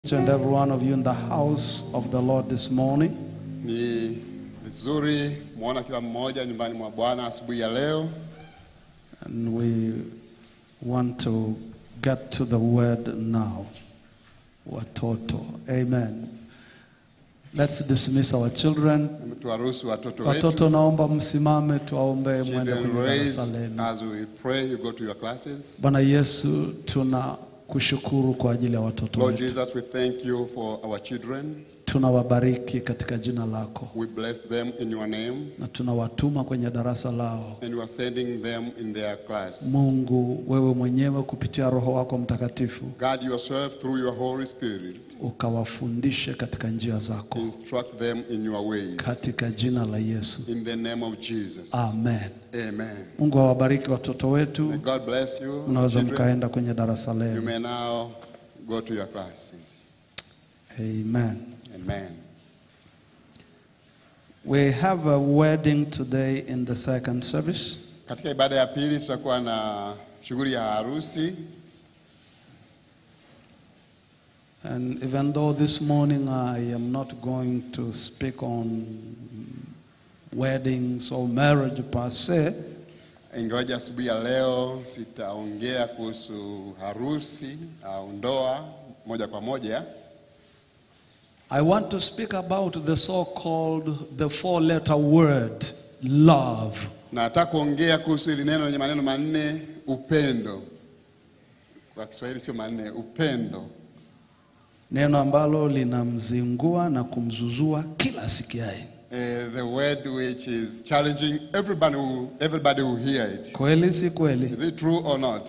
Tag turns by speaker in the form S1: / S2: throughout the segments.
S1: each and every one of you in the house of the Lord this morning.
S2: Ni vizuri mwona kila mmoja nyumbani mwa Bwana asubuhi ya leo,
S1: And we want to get to the word now. Watoto. Amen. Let's dismiss our children.
S2: tuwaruhusu watoto wetu.
S1: Watoto naomba msimame tuwaombe mwende
S2: Children
S1: kwenye
S2: raise
S1: darasa lenu.
S2: as we pray you go to your classes.
S1: Bwana Yesu tunakushukuru kwa ajili ya watoto
S2: Lord
S1: wetu.
S2: Jesus, we thank you for our children.
S1: Tunawabariki katika jina lako
S2: We bless them in your name
S1: na tunawatuma kwenye darasa lao.
S2: and we are sending them in their class.
S1: Mungu, wewe mwenyewe kupitia Roho wako Mtakatifu
S2: Guide yourself through your Holy Spirit.
S1: ukawafundishe katika njia zako
S2: Instruct them in your ways.
S1: katika jina la Yesu.
S2: In the name of Jesus.
S1: Amen.
S2: Amen.
S1: Mungu awabariki watoto
S2: May
S1: wetu.
S2: God bless you.
S1: Mnaweza
S2: children.
S1: mkaenda kwenye darasa
S2: You
S1: lenu.
S2: may now go to your classes.
S1: Amen.
S2: Amen.
S1: We have a wedding today in the second service.
S2: Katika ibada ya pili tutakuwa na shughuli ya harusi,
S1: And even though this morning I am not going to speak on weddings or marriage per se,
S2: ingawaje asubuhi ya leo sitaongea kuhusu harusi au ndoa moja kwa moja.
S1: I want to speak about the so-called the four-letter word love.
S2: Nataka kuongea kuhusu hili neno lenye maneno manne, upendo. Kwa Kiswahili sio manne, upendo,
S1: Neno ambalo linamzingua na kumzuzua kila asikiaye.
S2: Eh, the word which is challenging everybody who, everybody who hear it.
S1: Kweli si kweli?
S2: Is it true or not?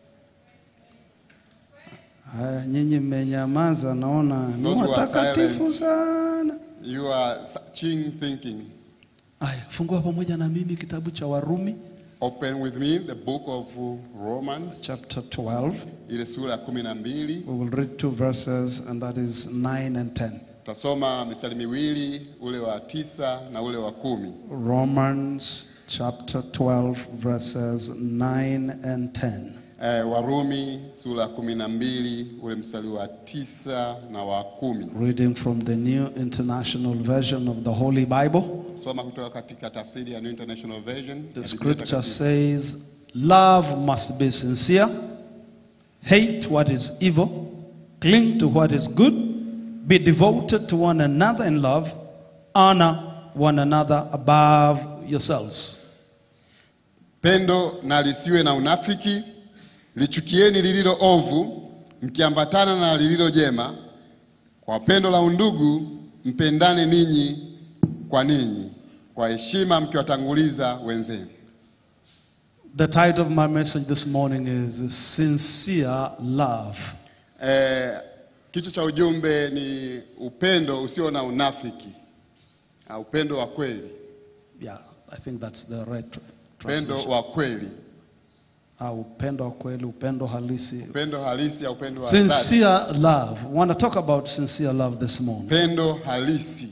S1: Haya, nyinyi mmenyamaza, naona ni
S2: Those who are
S1: watakatifu
S2: silent.
S1: sana.
S2: You are searching, thinking.
S1: Haya, fungua pamoja na mimi kitabu cha Warumi
S2: Open with me the book of Romans,
S1: chapter 12.
S2: ile sura ya kumi na mbili.
S1: We will read two verses, and that is 9 and 10.
S2: Tutasoma mistari miwili, ule wa tisa na ule wa kumi.
S1: Romans chapter 12, verses 9 and 10.
S2: Eh, Warumi sura ya kumi na mbili ule mstari wa tisa na wa kumi.
S1: Reading from the New International Version of the Holy Bible.
S2: Soma kutoka katika tafsiri ya New International Version.
S1: The
S2: ya Biblia
S1: scripture
S2: Takatifu.
S1: says, Love must be sincere, hate what is evil, cling to what is good, be devoted to one another in love, honor one another above yourselves.
S2: Pendo na lisiwe na unafiki, lichukieni lililo ovu, mkiambatana na lililo jema. Kwa pendo la undugu, mpendane ninyi kwa ninyi, kwa heshima mkiwatanguliza wenzenu.
S1: The title of my message this morning is Sincere Love.
S2: Eh, kichwa cha ujumbe ni upendo usio na unafiki, Ah, upendo wa kweli,
S1: Yeah, I think that's the right tr-
S2: upendo
S1: translation.
S2: wa kweli,
S1: Ah, upendo wa kweli, upendo halisi.
S2: upendo halisi au upendo wa dhati,
S1: Sincere love. We want to talk about sincere love this morning.
S2: upendo halisi.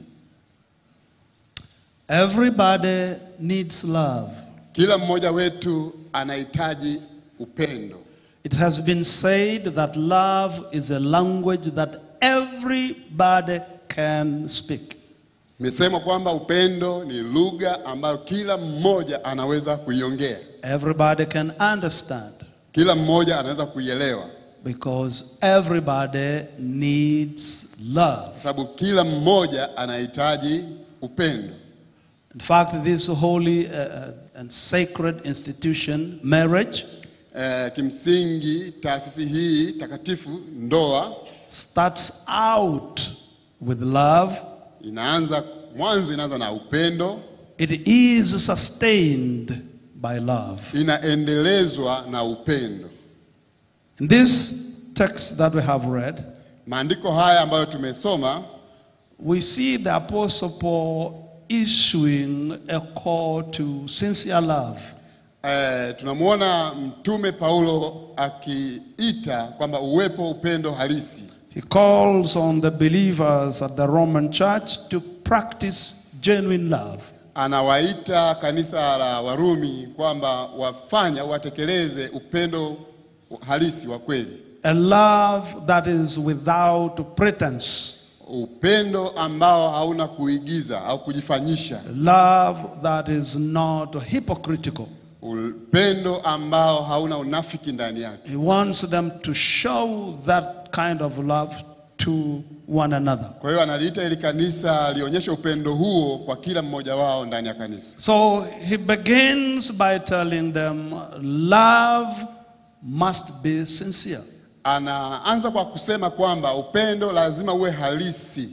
S1: Everybody needs love.
S2: Kila mmoja wetu anahitaji upendo.
S1: It has been said that love is a language that everybody can speak.
S2: Imesema kwamba upendo ni lugha ambayo kila mmoja anaweza kuiongea,
S1: Everybody can understand
S2: kila mmoja anaweza kuielewa,
S1: because everybody needs love.
S2: kwa sababu kila mmoja anahitaji upendo.
S1: In fact, this holy uh, uh, and sacred institution, marriage,
S2: Eh, kimsingi taasisi hii takatifu, ndoa,
S1: starts out with love.
S2: inaanza mwanzo, inaanza na upendo,
S1: It is sustained by love.
S2: inaendelezwa na upendo.
S1: In this text that we have read,
S2: Maandiko haya ambayo tumesoma
S1: we see the Apostle Paul issuing a call to sincere love.
S2: Eh, tunamwona mtume Paulo akiita kwamba uwepo upendo halisi.
S1: He calls on the believers at the Roman church to practice genuine love.
S2: Anawaita kanisa la Warumi kwamba wafanya watekeleze upendo halisi wa kweli.
S1: a love that is without pretense,
S2: upendo ambao hauna kuigiza au kujifanyisha,
S1: a love that is not hypocritical.
S2: upendo ambao hauna unafiki ndani yake.
S1: He wants them to show that kind of love to one another.
S2: Kwa hiyo analiita ili kanisa lionyeshe upendo huo kwa kila mmoja wao ndani ya kanisa.
S1: So he begins by telling them love must be sincere.
S2: Anaanza kwa kusema kwamba upendo lazima uwe halisi.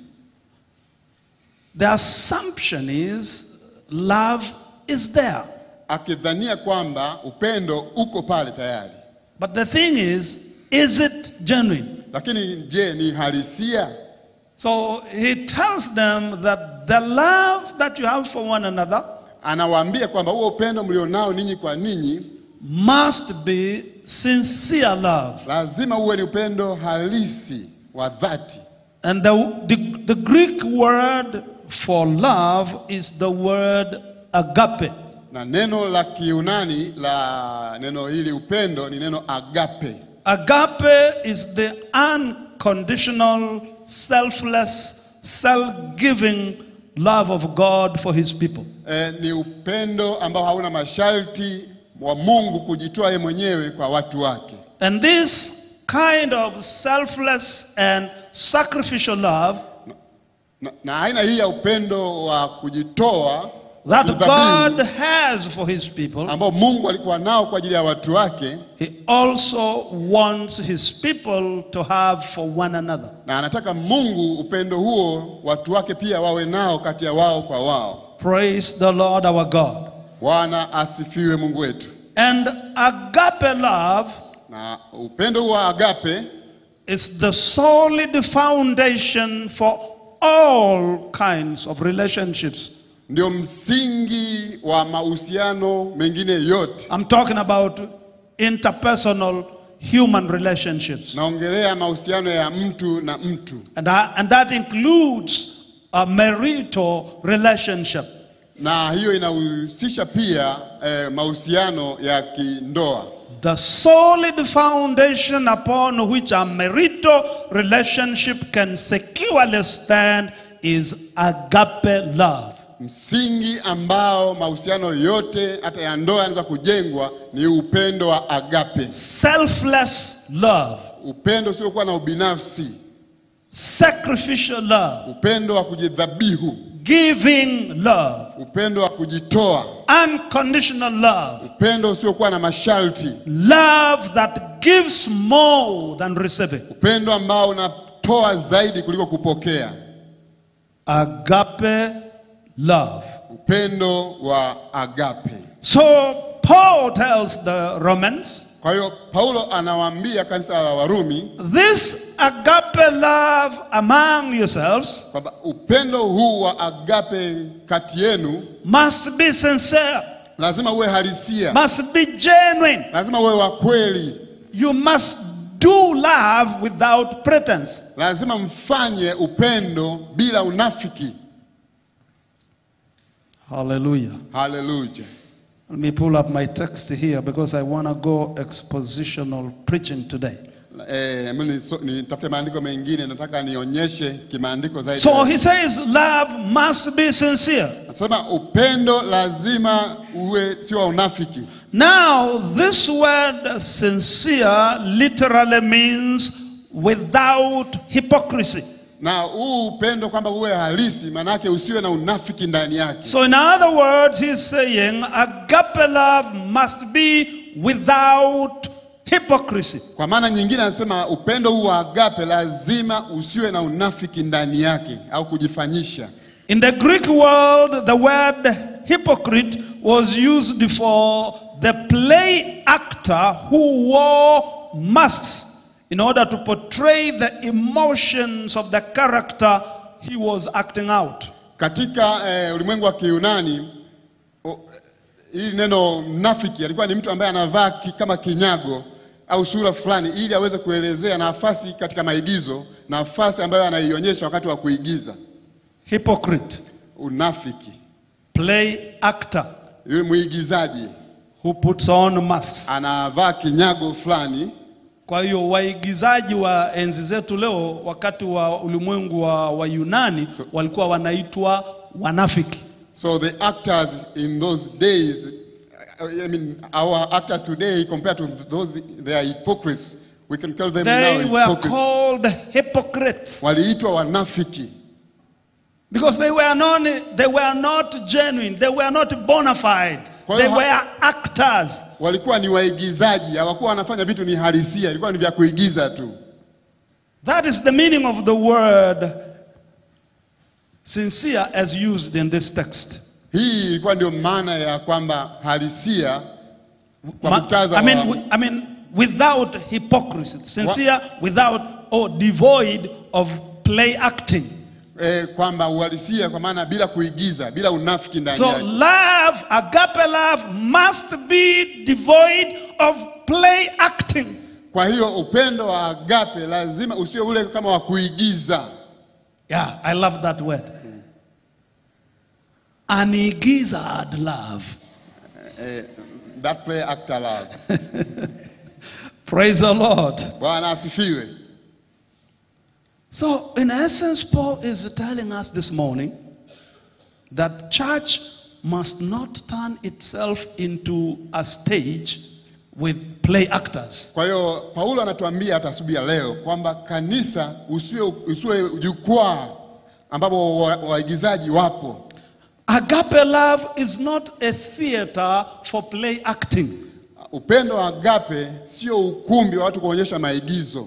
S1: The assumption is love is there.
S2: akidhania kwamba upendo uko pale tayari.
S1: But the thing is, is it genuine?
S2: Lakini je, ni halisia?
S1: So he tells them that the love that you have for one another
S2: Anawaambia kwamba huo upendo mlionao ninyi kwa ninyi
S1: must be sincere love.
S2: lazima uwe ni upendo halisi wa dhati,
S1: And the, the, the Greek word for love is the word agape.
S2: na neno la Kiunani la neno hili upendo ni neno agape.
S1: Agape is the unconditional, selfless, self giving love of God for his people.
S2: E, ni upendo ambao hauna masharti wa Mungu kujitoa yeye mwenyewe kwa watu wake.
S1: And this kind of selfless and sacrificial love
S2: Na, na aina hii ya upendo wa kujitoa
S1: that
S2: kudhabihu,
S1: God has for his people,
S2: ambao Mungu alikuwa nao kwa ajili ya watu wake,
S1: he also wants his people to have for one another.
S2: na anataka Mungu upendo huo watu wake pia wawe nao kati ya wao kwa wao.
S1: Praise the Lord our God.
S2: Bwana asifiwe Mungu wetu.
S1: And agape love
S2: Na upendo huo wa agape
S1: is the solid foundation for all kinds of relationships.
S2: ndio msingi wa mahusiano mengine yote.
S1: I'm talking about interpersonal human relationships.
S2: Naongelea mahusiano ya mtu na mtu,
S1: And that, and that includes a marital relationship.
S2: na hiyo inahusisha pia eh, mahusiano ya kindoa.
S1: The solid foundation upon which a marital relationship can securely stand is agape love.
S2: Msingi ambao mahusiano yote hata ya ndoa yanaweza kujengwa ni upendo wa agape,
S1: Selfless love,
S2: upendo usiokuwa na ubinafsi,
S1: sacrificial love,
S2: upendo wa kujidhabihu,
S1: giving love,
S2: upendo wa kujitoa,
S1: unconditional love,
S2: upendo usiokuwa na masharti,
S1: love that gives more than receiving.
S2: upendo ambao unatoa zaidi kuliko kupokea,
S1: Agape love.
S2: upendo wa agape.
S1: So Paul tells the Romans,
S2: Kwa hiyo Paulo anawaambia kanisa la Warumi
S1: this agape love among yourselves
S2: kwamba upendo huu wa agape kati yenu
S1: must be sincere,
S2: lazima uwe halisia,
S1: must be genuine.
S2: lazima uwe wa kweli,
S1: You must do love without pretense.
S2: lazima mfanye upendo bila unafiki.
S1: Hallelujah.
S2: Haleluya!
S1: Let me pull up my text here because I want to go expositional preaching today.
S2: Eh, hebu niso- nitafute maandiko mengine, nataka nionyeshe kimaandiko zaidi.
S1: So he says love must be sincere.
S2: Nasema upendo lazima uwe sio wa unafiki.
S1: Now, this word sincere literally means without hypocrisy.
S2: Na huu upendo kwamba uwe halisi, maanake usiwe na unafiki ndani yake.
S1: So, in other words, he's saying agape love must be without hypocrisy.
S2: Kwa maana nyingine anasema upendo huu wa agape lazima usiwe na unafiki ndani yake au kujifanyisha.
S1: In the Greek world, the word hypocrite was used for the play actor who wore masks in order to portray the emotions of the character he was acting out.
S2: Katika eh, ulimwengu wa Kiyunani o- hili neno mnafiki alikuwa ni mtu ambaye anavaa ki, kama kinyago au sura fulani ili aweze kuelezea nafasi katika maigizo, nafasi ambayo anaionyesha wakati wa kuigiza.
S1: Hypocrite,
S2: Unafiki,
S1: play actor
S2: yule mwigizaji
S1: who puts on masks.
S2: anavaa kinyago fulani
S1: Kwa hiyo waigizaji wa enzi zetu leo, wakati wa ulimwengu wa, wa Yunani walikuwa wanaitwa wanafiki.
S2: So the actors in those days, I mean, our actors today compared to those, they are hypocrites. We can call them
S1: They
S2: now
S1: were
S2: hypocrites.
S1: called hypocrites
S2: Waliitwa wanafiki
S1: because they were not, they were not genuine, they were not bona fide,
S2: Kwa
S1: they
S2: hiyo ha-
S1: were actors.
S2: walikuwa ni waigizaji, hawakuwa wanafanya vitu ni halisia, ilikuwa ni vya kuigiza tu.
S1: That is the meaning of the word sincere as used in this text.
S2: Hii ilikuwa ndio maana ya kwamba halisia kwa
S1: Ma-
S2: muktadha
S1: I mean,
S2: wa-
S1: wi- I mean, without hypocrisy, sincere, without or devoid of play acting.
S2: eh, kwamba uhalisia kwa maana bila kuigiza, bila unafiki ndani
S1: So
S2: yake.
S1: love, agape love, must be devoid of play acting.
S2: Kwa hiyo upendo wa agape lazima usiwe ule kama wa kuigiza.
S1: Yeah, I love that word. Anigizad love.
S2: Eh, that play actor love.
S1: Praise the Lord.
S2: Bwana asifiwe.
S1: So, in essence, Paul is telling us this morning that church must not turn itself into a stage with play actors.
S2: Kwa hiyo Paulo anatuambia hata asubuhi ya leo kwamba kanisa usiwe, usiwe jukwaa ambapo wa- waigizaji wapo.
S1: Agape love is not a theater for play acting.
S2: Upendo wa agape sio ukumbi wa watu kuonyesha maigizo,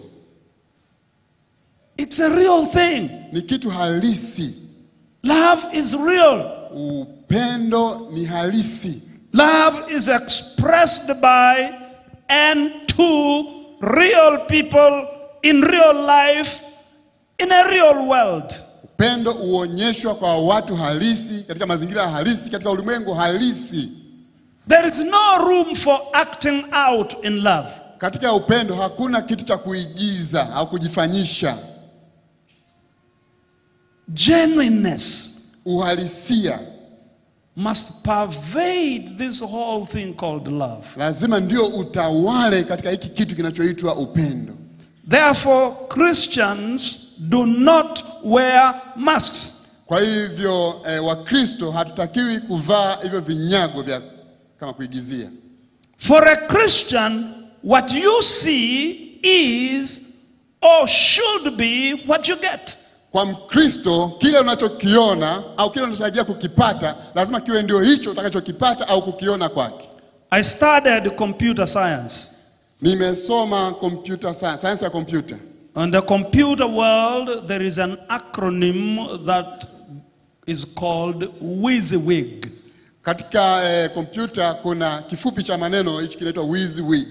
S1: It's a real thing.
S2: ni kitu halisi.
S1: Love is real.
S2: Upendo ni halisi.
S1: Love is expressed by and to real people in real life in a real world.
S2: Upendo huonyeshwa kwa watu halisi katika mazingira halisi katika ulimwengu halisi.
S1: There is no room for acting out in love.
S2: Katika upendo hakuna kitu cha kuigiza au kujifanyisha.
S1: Genuineness
S2: Uhalisia
S1: must pervade this whole thing called love.
S2: lazima ndio utawale katika hiki kitu kinachoitwa upendo.
S1: Therefore, Christians do not wear masks.
S2: Kwa hivyo eh, Wakristo hatutakiwi kuvaa hivyo vinyago vya kama kuigizia.
S1: For a Christian, what you see is or should be what you get.
S2: Kwa Mkristo kile unachokiona au kile unachotarajia kukipata lazima kiwe ndio hicho utakachokipata au kukiona kwake.
S1: I studied computer science.
S2: Nimesoma computer science, science ya kompyuta.
S1: In the computer world, there is an acronym that is called WYSIWYG.
S2: Katika eh, kompyuta kuna kifupi cha maneno hichi kinaitwa WYSIWYG.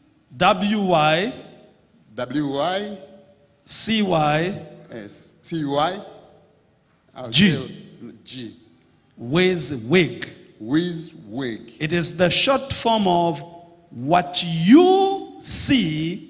S1: W Y
S2: W Y
S1: C Y
S2: S C Y au
S1: G.
S2: G.
S1: WYSIWYG.
S2: WYSIWYG.
S1: It is the short form of what you see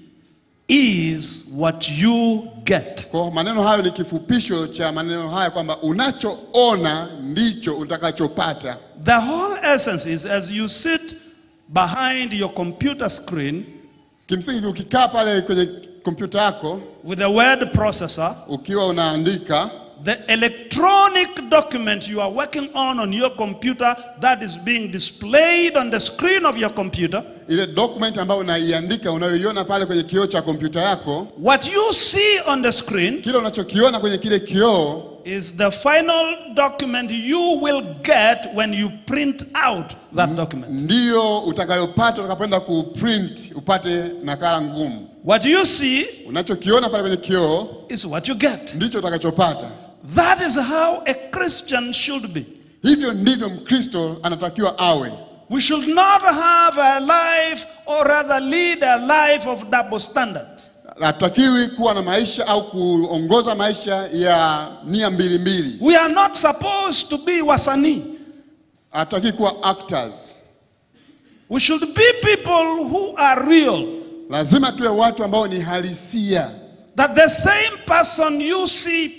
S1: is what you get.
S2: Kwa maneno hayo ni kifupisho cha maneno haya kwamba unachoona ndicho utakachopata.
S1: The whole essence is as you sit behind your computer screen
S2: Kimsingi ukikaa pale kwenye kompyuta yako
S1: with a word processor,
S2: ukiwa unaandika
S1: the electronic document you are working on on your computer that is being displayed on the screen of your computer,
S2: ile document ambayo unaiandika unayoiona pale kwenye kioo cha kompyuta yako,
S1: what you see on the screen
S2: kile unachokiona kwenye kile kioo
S1: is the final document you will get when you print out that document.
S2: ndiyo utakayopata utakapoenda kuprint upate nakala ngumu.
S1: What you see
S2: Unachokiona pale kwenye kioo
S1: is what you get.
S2: ndicho utakachopata.
S1: That is how a Christian should be.
S2: Hivyo ndivyo Mkristo anatakiwa awe.
S1: We should not have a life or rather lead a life of double standards.
S2: Hatakiwi kuwa na maisha au kuongoza maisha ya nia mbili mbili.
S1: We are not supposed to be wasani.
S2: Hatakiwi kuwa actors.
S1: We should be people who are real.
S2: Lazima tuwe watu ambao ni halisia,
S1: That the same person you see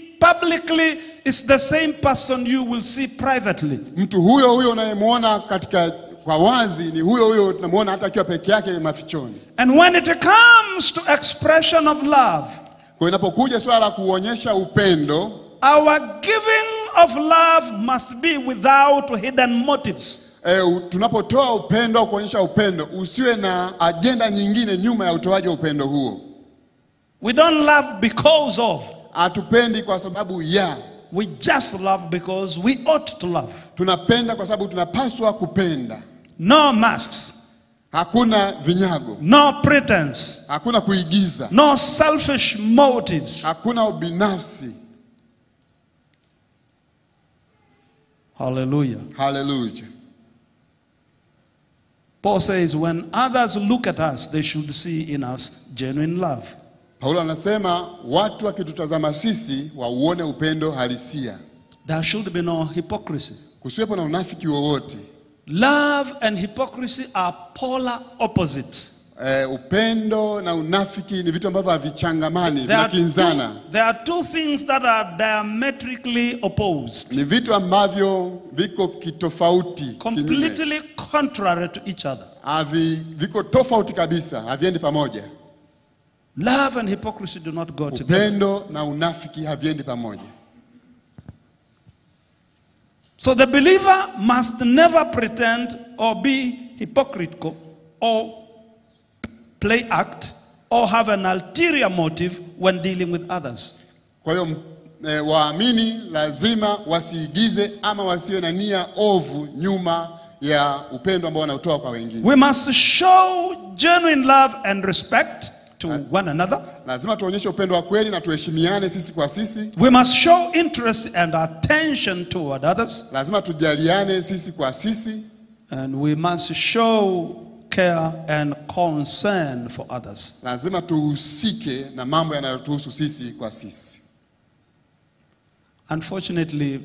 S1: publicly is the same person you will see privately.
S2: mtu huyo huyo unayemwona katika kwa wazi ni huyo huyo tunamwona hata akiwa peke yake mafichoni.
S1: And when it comes to expression of love,
S2: Kwa hiyo inapokuja swala la kuonyesha upendo,
S1: our giving of love must be without hidden motives.
S2: e, u- tunapotoa upendo au kuonyesha upendo, usiwe na ajenda nyingine nyuma ya utoaji wa upendo huo.
S1: We don't love because of.
S2: Hatupendi kwa sababu ya,
S1: We just love because we ought to love.
S2: tunapenda kwa sababu tunapaswa kupenda.
S1: No masks,
S2: Hakuna vinyago,
S1: no pretense,
S2: hakuna kuigiza,
S1: no selfish motives.
S2: hakuna ubinafsi.
S1: Hallelujah.
S2: Haleluya!
S1: Paul says, when others look at us, they should see in us genuine love.
S2: Paulo anasema watu wakitutazama sisi wauone upendo halisia,
S1: There should be no hypocrisy.
S2: kusiwepo na unafiki wowote.
S1: Love and hypocrisy are polar opposites.
S2: E, upendo na unafiki ni vitu ambavyo havichangamani,
S1: There are,
S2: vinakinzana.
S1: two, there are two things that are diametrically opposed,
S2: Ni vitu ambavyo viko kitofauti, kinyume.
S1: completely contrary to each other.
S2: Havi, viko tofauti kabisa, haviendi pamoja.
S1: Love and hypocrisy do not go together.
S2: Upendo na unafiki haviendi pamoja.
S1: So the believer must never pretend or be hypocritical or play act or have an ulterior motive when dealing with others.
S2: Kwa hiyo m- e, waamini lazima wasiigize ama wasiwe na nia ovu nyuma ya upendo ambao wanaotoa kwa wengine.
S1: We must show genuine love and respect to one another.
S2: Lazima tuonyeshe upendo wa kweli na tuheshimiane sisi kwa sisi.
S1: We must show interest and attention toward others.
S2: Lazima tujaliane sisi kwa sisi,
S1: And we must show care and concern for others.
S2: lazima tuhusike na mambo yanayotuhusu sisi kwa sisi.
S1: Unfortunately,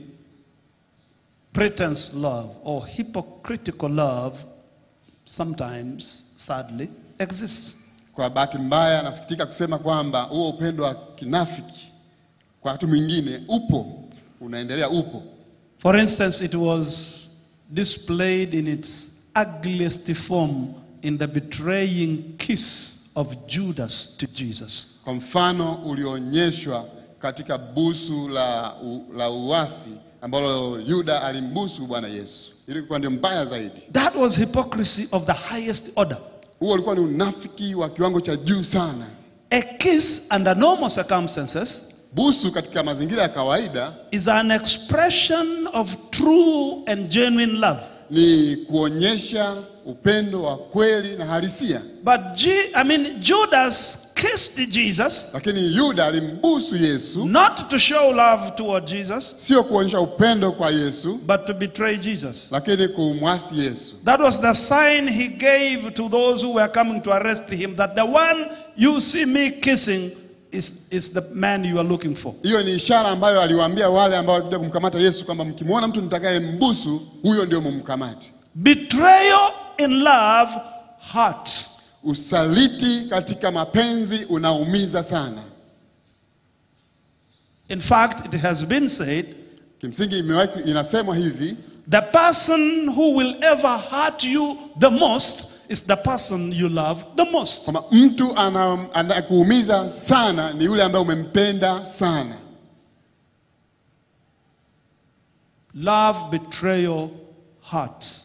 S1: pretense love or hypocritical love sometimes, sadly, exists.
S2: Kwa bahati mbaya, nasikitika kusema kwamba huo upendo wa kinafiki kwa wakati mwingine upo, unaendelea, upo.
S1: For instance, it was displayed in its ugliest form in the betraying kiss of Judas to Jesus.
S2: Kwa mfano ulioonyeshwa katika busu la, u, la uasi ambalo Yuda alimbusu Bwana Yesu. Ilikuwa ndio mbaya zaidi.
S1: That was hypocrisy of the highest order.
S2: Huo ulikuwa ni unafiki wa kiwango cha juu sana.
S1: A kiss under normal circumstances
S2: Busu katika mazingira ya kawaida
S1: is an expression of true and genuine love.
S2: ni kuonyesha upendo wa kweli na halisia,
S1: But G- I mean Judas kissed Jesus
S2: lakini Yuda alimbusu Yesu,
S1: not to show love toward Jesus,
S2: sio kuonyesha upendo kwa Yesu,
S1: but to betray Jesus.
S2: lakini kumwasi Yesu.
S1: That was the sign he gave to those who were coming to arrest him that the one you see me kissing is, is the man you are looking for.
S2: Hiyo ni ishara ambayo aliwaambia wale ambao walikuja kumkamata Yesu kwamba mkimwona mtu mtakaye mbusu, huyo ndio mumkamate.
S1: Betrayal in love hurts.
S2: Usaliti katika mapenzi unaumiza sana.
S1: In fact, it has been said
S2: Kimsingi imewahi inasemwa hivi,
S1: the person who will ever hurt you the most is the person you love the most.
S2: kwamba mtu ana- anakuumiza sana ni yule ambaye umempenda sana.
S1: Love betrayal hurts.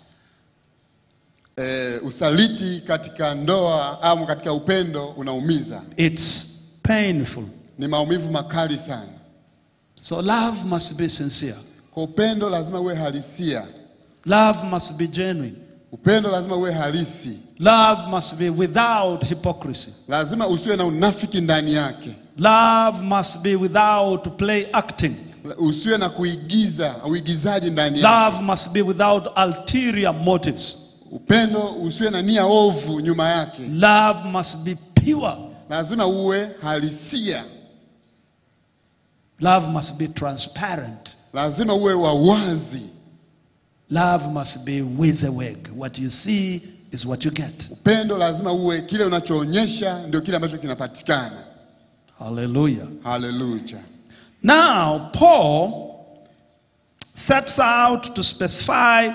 S2: E, usaliti katika ndoa au katika upendo unaumiza,
S1: It's painful.
S2: ni maumivu makali sana.
S1: So love must be sincere.
S2: Kwa upendo lazima uwe halisia,
S1: Love must be genuine.
S2: upendo lazima uwe halisi,
S1: Love must be without hypocrisy.
S2: lazima usiwe na unafiki ndani yake,
S1: Love must be without play acting.
S2: usiwe na kuigiza uigizaji ndani yake.
S1: Love must be without ulterior motives.
S2: Upendo usiwe na nia ovu nyuma yake,
S1: Love must be pure.
S2: lazima uwe halisia,
S1: Love must be transparent.
S2: lazima uwe wa wazi.
S1: Love must be wizaweg. What you see is what you get.
S2: Upendo lazima uwe kile unachoonyesha ndio kile ambacho kinapatikana.
S1: Hallelujah.
S2: Haleluya.
S1: Now, Paul sets out to specify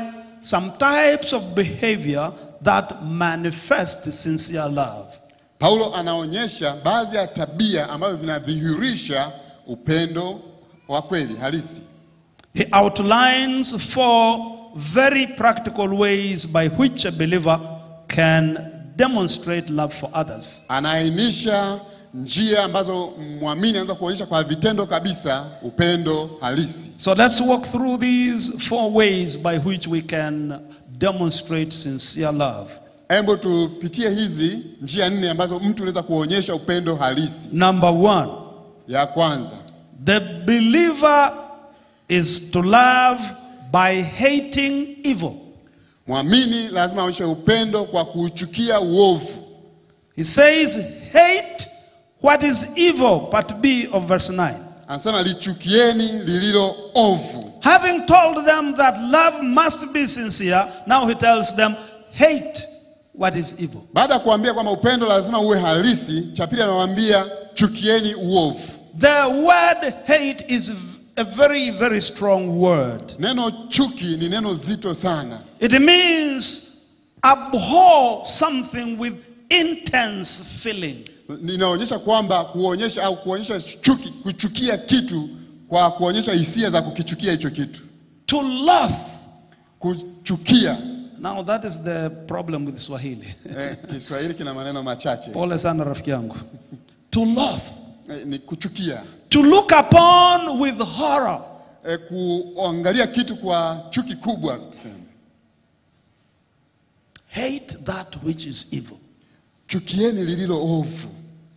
S1: some types of behavior that manifest sincere love.
S2: Paulo anaonyesha baadhi ya tabia ambazo vinadhihirisha upendo wa kweli halisi.
S1: He outlines four very practical ways by which a believer can demonstrate love for others.
S2: Anaainisha njia ambazo mwamini anaweza kuonyesha kwa vitendo kabisa upendo halisi.
S1: So let's walk through these four ways by which we can demonstrate sincere love.
S2: Hebu tupitie hizi njia nne ambazo mtu anaweza kuonyesha upendo halisi.
S1: Number one,
S2: Ya kwanza,
S1: the believer is to love by hating evil.
S2: mwamini lazima aonyeshe upendo kwa kuuchukia uovu.
S1: He says, hate what is evil, part B of verse 9.
S2: Anasema lichukieni lililo ovu.
S1: Having told them that love must be sincere, now he tells them, hate what is evil.
S2: Baada ya kuambia kwamba upendo lazima uwe halisi, cha pili anawaambia chukieni uovu.
S1: The word hate is a very, very strong word.
S2: Neno chuki ni neno zito sana.
S1: It means abhor something with intense feeling.
S2: Linaonyesha kwamba kuonyesha au kuonyesha chuki, kuchukia kitu kwa kuonyesha hisia za kukichukia hicho kitu.
S1: To loathe.
S2: Kuchukia
S1: Now that is the problem with Swahili.
S2: eh, Kiswahili kina maneno machache
S1: Pole sana rafiki yangu. To loathe.
S2: eh, ni kuchukia
S1: To look upon with horror.
S2: eh, kuangalia kitu kwa chuki kubwa tuseme.
S1: Hate that which is evil.
S2: Chukieni lililo ovu,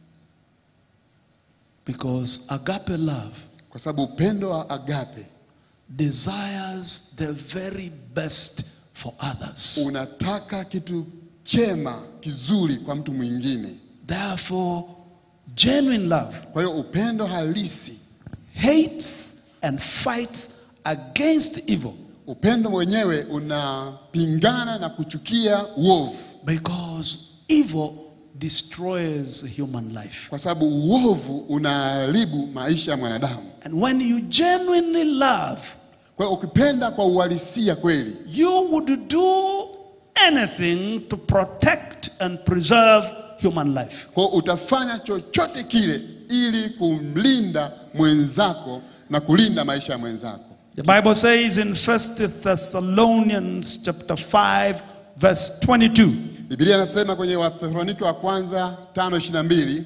S1: Because agape love
S2: kwa sababu upendo wa agape
S1: desires the very best for others.
S2: unataka kitu chema kizuri kwa mtu mwingine.
S1: Therefore, genuine love
S2: Kwa hiyo upendo halisi,
S1: hates and fights against evil
S2: upendo mwenyewe unapingana na kuchukia uovu,
S1: because evil destroys human life.
S2: kwa sababu uovu unaharibu maisha ya mwanadamu.
S1: And when you genuinely love,
S2: Kwa hiyo ukipenda kwa uhalisia kweli,
S1: you would do anything to protect and preserve human life.
S2: kwa hiyo utafanya chochote kile ili kumlinda mwenzako na kulinda maisha ya mwenzako.
S1: The Bible says in 1 Thessalonians chapter 5 verse 22,
S2: Biblia inasema kwenye Wathesalonike wa kwanza 5:22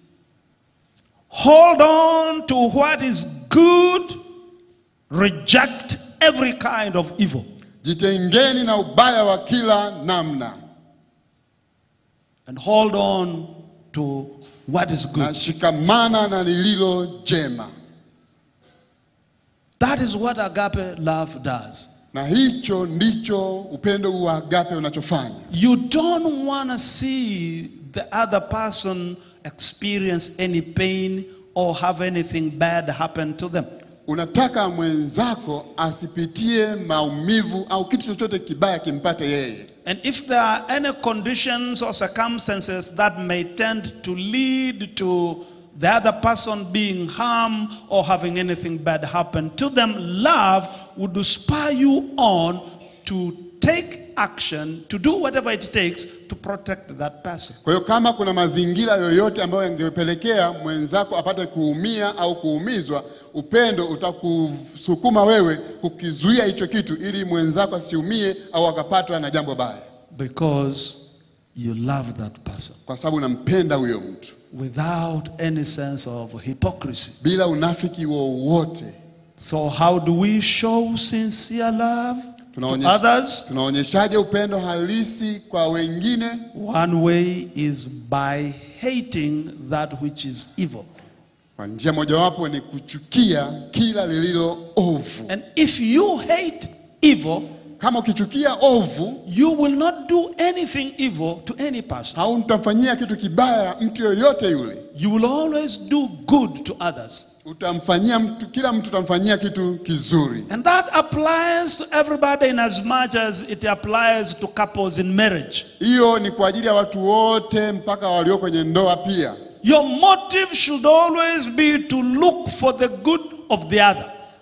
S1: hold on to what is good, reject every kind of evil.
S2: jitengeni na ubaya wa kila namna
S1: and hold on to what is
S2: na
S1: good.
S2: shikamana na lililo jema.
S1: That is what agape love does.
S2: Na hicho ndicho upendo wa agape unachofanya.
S1: You don't want to see the other person experience any pain or have anything bad happen to them.
S2: Unataka mwenzako asipitie maumivu au kitu chochote kibaya kimpate yeye.
S1: And if there are any conditions or circumstances that may tend to lead to the other person being harmed or having anything bad happen to them, love would spur you on to take action, to do whatever it takes to protect that person.
S2: Kwa hiyo kama kuna mazingira yoyote ambayo yangepelekea mwenzako apate kuumia au kuumizwa, upendo utakusukuma wewe kukizuia hicho kitu ili mwenzako asiumie au akapatwa na jambo baya,
S1: Because you love that person
S2: kwa sababu unampenda huyo mtu
S1: without any sense of hypocrisy.
S2: bila unafiki wowote.
S1: So, how do we show sincere love to
S2: Tunaonyesha-
S1: others?
S2: Tunaonyeshaje upendo halisi kwa wengine?
S1: One way is by hating that which is evil.
S2: Kwa njia mojawapo ni kuchukia kila lililo ovu.
S1: And if you hate evil,
S2: Kama ukichukia ovu,
S1: you will not do anything evil to any person.
S2: hautamfanyia kitu kibaya mtu yoyote yule.
S1: You will always do good to others.
S2: Utamfanyia mtu, kila mtu utamfanyia kitu kizuri,
S1: And that applies to everybody in as much as it applies to couples in marriage.
S2: hiyo ni kwa ajili ya watu wote mpaka walio kwenye ndoa pia.
S1: Your motive should always be to look for the good of the other.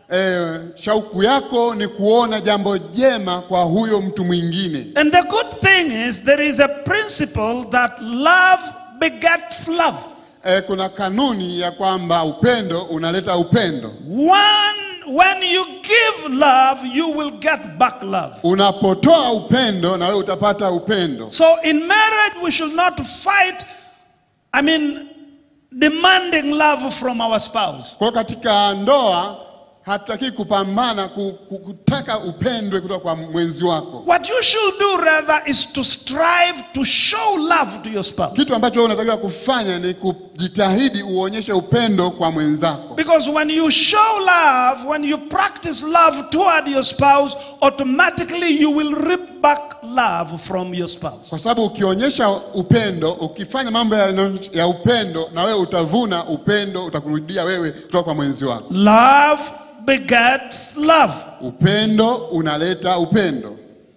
S2: eh, shauku yako ni kuona jambo jema kwa huyo mtu mwingine.
S1: And the good thing is, there is a principle that love begets love.
S2: Eh, kuna kanuni ya kwamba upendo unaleta upendo.
S1: One, when you give love, you will get back love.
S2: Unapotoa upendo na wewe utapata upendo.
S1: So in marriage, we should not fight, I mean, demanding love from our spouse.
S2: Kwa hiyo katika ndoa hatutaki kupambana ku- ku- kutaka upendwe kutoka kwa mwenzi wako.
S1: What you should do rather is to strive to show love to your spouse.
S2: Kitu ambacho wewe unatakiwa kufanya ni kujitahidi uonyeshe upendo kwa mwenzako,
S1: Because when you show love, when you practice love toward your spouse, automatically you will reap back love from your spouse.
S2: kwa sababu ukionyesha upendo, ukifanya mambo ya, ya upendo, na wewe utavuna upendo, utakurudia wewe kutoka kwa mwenzi wako.
S1: Love begets love.
S2: Upendo unaleta upendo.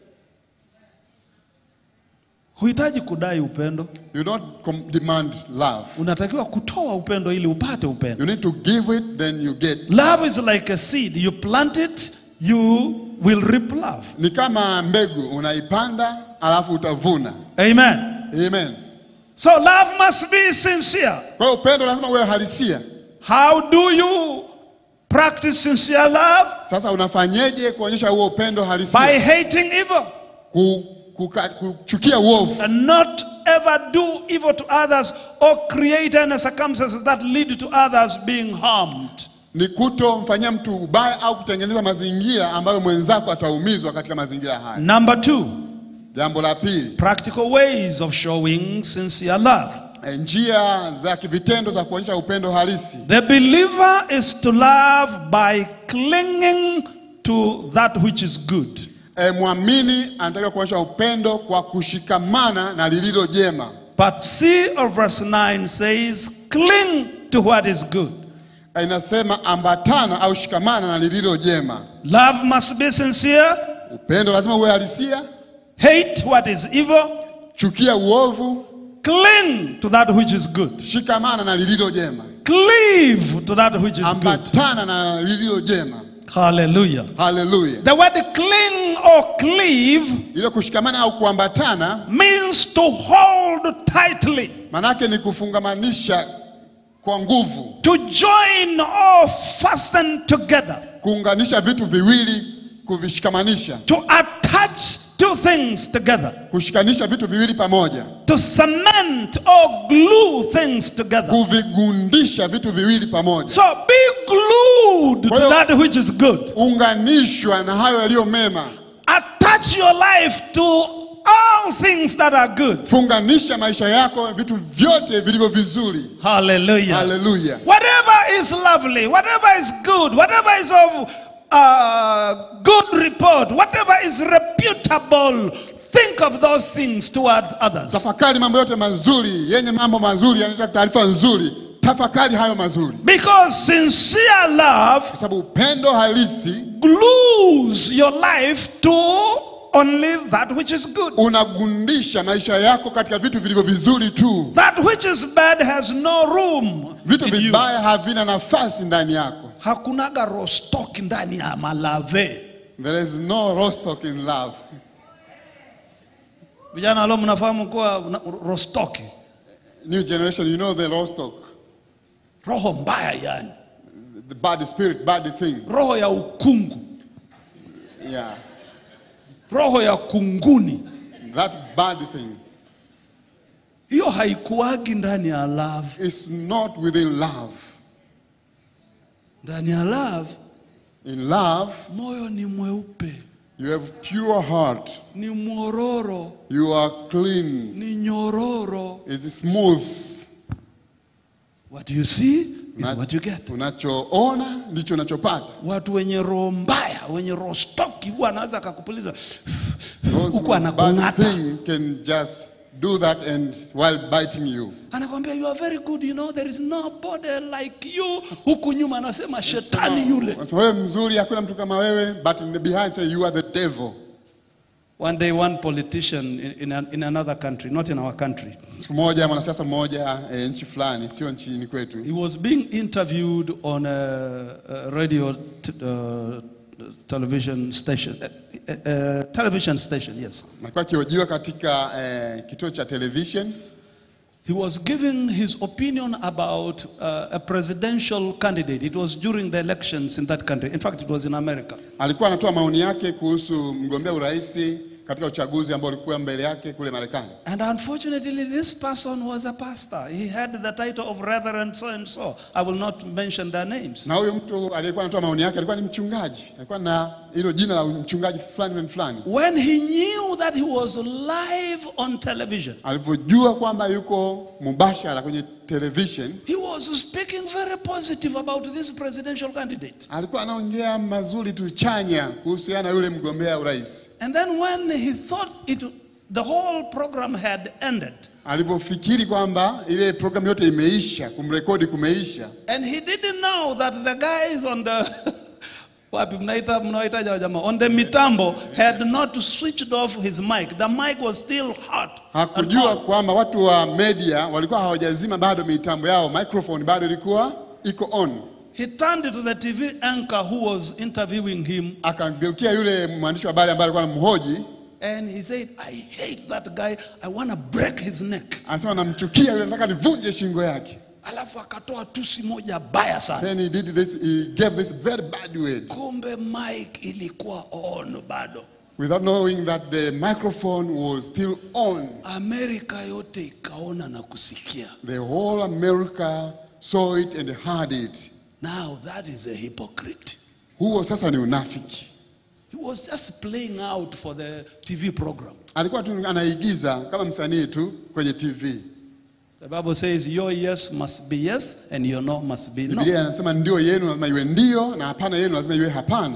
S1: Huhitaji kudai upendo,
S2: You don't com- demand love.
S1: unatakiwa kutoa upendo ili upate upendo.
S2: You need to give it, then you get.
S1: Love is like a seed. You plant it, you will reap love.
S2: Ni kama mbegu unaipanda, alafu utavuna.
S1: Amen.
S2: Amen.
S1: So love must be sincere.
S2: Kwa hiyo upendo lazima uwe halisia.
S1: How do you practice sincere love?
S2: Sasa unafanyeje kuonyesha huo upendo
S1: By
S2: halisia?
S1: hating evil
S2: Ku, kuka, kuchukia uovu
S1: and not ever do evil to others or create any circumstances that lead to others being harmed.
S2: ni kutomfanyia mtu ubaya au kutengeneza mazingira ambayo mwenzako ataumizwa katika mazingira haya.
S1: Number two,
S2: Jambo la pili,
S1: practical ways of showing sincere love.
S2: eh, njia za kivitendo za kuonyesha upendo halisi.
S1: The believer is to love by clinging to that which is good.
S2: E, mwamini anataka kuonyesha upendo kwa kushikamana na lililo jema.
S1: Part C of verse 9 says, cling to what is good.
S2: E, inasema ambatana au shikamana na lililo jema.
S1: Love must be sincere,
S2: Upendo lazima uwe halisia,
S1: hate what is evil,
S2: chukia uovu,
S1: cling to that which is good.
S2: shikamana na lililo jema,
S1: Cleave to that which is good.
S2: ambatana na lililo jema.
S1: Hallelujah.
S2: Haleluya!
S1: The word cling or cleave
S2: Ile kushikamana au kuambatana
S1: means to hold tightly,
S2: manake ni kufungamanisha kwa nguvu,
S1: to join or fasten together,
S2: kuunganisha vitu viwili, kuvishikamanisha,
S1: to attach two things together,
S2: kushikanisha vitu viwili pamoja,
S1: to cement or glue things together.
S2: kuvigundisha vitu viwili pamoja,
S1: So be glued to
S2: Kwa hiyo-
S1: that which is good.
S2: unganishwa na hayo yaliyo mema.
S1: Attach your life to all things that are good.
S2: Funganisha maisha yako vitu vyote vilivyo vizuri.
S1: Hallelujah.
S2: Haleluya!
S1: Whatever is lovely, whatever is good, whatever is of uh, good report, whatever is reputable, think of those things towards others.
S2: Tafakari mambo yote mazuri yenye mambo mazuri, yanaleta taarifa nzuri. Tafakari hayo mazuri,
S1: Because sincere love
S2: kwa sababu upendo halisi
S1: glues your life to only that which is good.
S2: unagundisha maisha yako katika vitu vilivyo vizuri tu.
S1: That which is bad has no room.
S2: Vitu
S1: in you.
S2: vibaya havina nafasi ndani yako.
S1: Hakunaga rostock ndani ya malave.
S2: There is no rostock in love.
S1: Vijana leo mnafahamu kuwa una- rostock,
S2: New generation, you know the rostock,
S1: roho mbaya yani,
S2: the bad spirit, bad thing.
S1: roho ya ukungu,
S2: Yeah,
S1: roho ya kunguni.
S2: that bad thing
S1: Hiyo haikuagi ndani ya love.
S2: is not within love.
S1: Ndani ya love
S2: In love,
S1: moyo ni mweupe,
S2: you have pure heart.
S1: ni mwororo,
S2: You are clean.
S1: ni nyororo.
S2: Is smooth.
S1: What you see is
S2: Una-
S1: what you get.
S2: Unachoona ndicho unachopata.
S1: Watu wenye roho mbaya, wenye roho stoki, huwa anaweza akakupuliza
S2: Those
S1: huku
S2: with bad
S1: anakung'ata,
S2: thing can just do that and while biting you.
S1: anakwambia you are very good, you know there is nobody like you. Huku nyuma anasema shetani yule.
S2: Wewe mzuri, hakuna mtu kama wewe, but in the behind say you are the devil.
S1: One day one politician in, in, an- in another country, not in our country,
S2: Siku moja mwanasiasa mmoja e, nchi fulani, sio nchini kwetu,
S1: he was being interviewed on a, a radio t- uh, television station. Uh, uh, uh, television station, yes.
S2: alikuwa akihojiwa katika eh, kituo cha television
S1: He was giving his opinion about uh, a presidential candidate. It was during the elections in that country. In fact, it was in America.
S2: alikuwa anatoa maoni yake kuhusu mgombea urais katika uchaguzi ambao ulikuwa mbele yake kule Marekani.
S1: And unfortunately, this person was a pastor. He had the title of Reverend so and so. I will not mention their names.
S2: Na huyo mtu aliyekuwa anatoa maoni yake alikuwa ni mchungaji, alikuwa na hilo jina la mchungaji fulani na fulani.
S1: When he knew that he was live on television,
S2: Alivyojua kwamba yuko mubashara kwenye television,
S1: he was speaking very positive about this presidential candidate.
S2: alikuwa anaongea mazuri tu chanya kuhusiana na yule mgombea urais.
S1: And then when he thought it, the whole program had ended,
S2: Alivyofikiri kwamba ile programu yote imeisha, kumrekodi kumeisha,
S1: and he didn't know that the guys on the wapi mnaita mnaitaja wa jamaa on the mitambo had not switched off his mic the mic was still hot and
S2: hakujua
S1: on.
S2: kwamba watu wa media walikuwa hawajazima bado mitambo yao, microphone bado ilikuwa iko on.
S1: he turned to the tv anchor who was interviewing him
S2: Akageukia yule mwandishi wa habari ambaye alikuwa anamhoji,
S1: and he said i hate that guy i want to break his neck
S2: anasema namchukia yule, nataka nivunje shingo yake.
S1: alafu akatoa tusi moja baya sana
S2: Then he did this, he gave this very bad word
S1: kumbe mic ilikuwa on bado
S2: without knowing that the microphone was still on.
S1: amerika yote ikaona na kusikia
S2: The whole America saw it and heard it.
S1: now that is a hypocrite
S2: Huo sasa ni unafiki.
S1: he was just playing out for the tv program
S2: Alikuwa tu anaigiza kama msanii tu kwenye TV.
S1: the bible says your yes must be yes and your no must be no
S2: Biblia inasema ndio yenu lazima iwe ndio na hapana yenu lazima iwe hapana.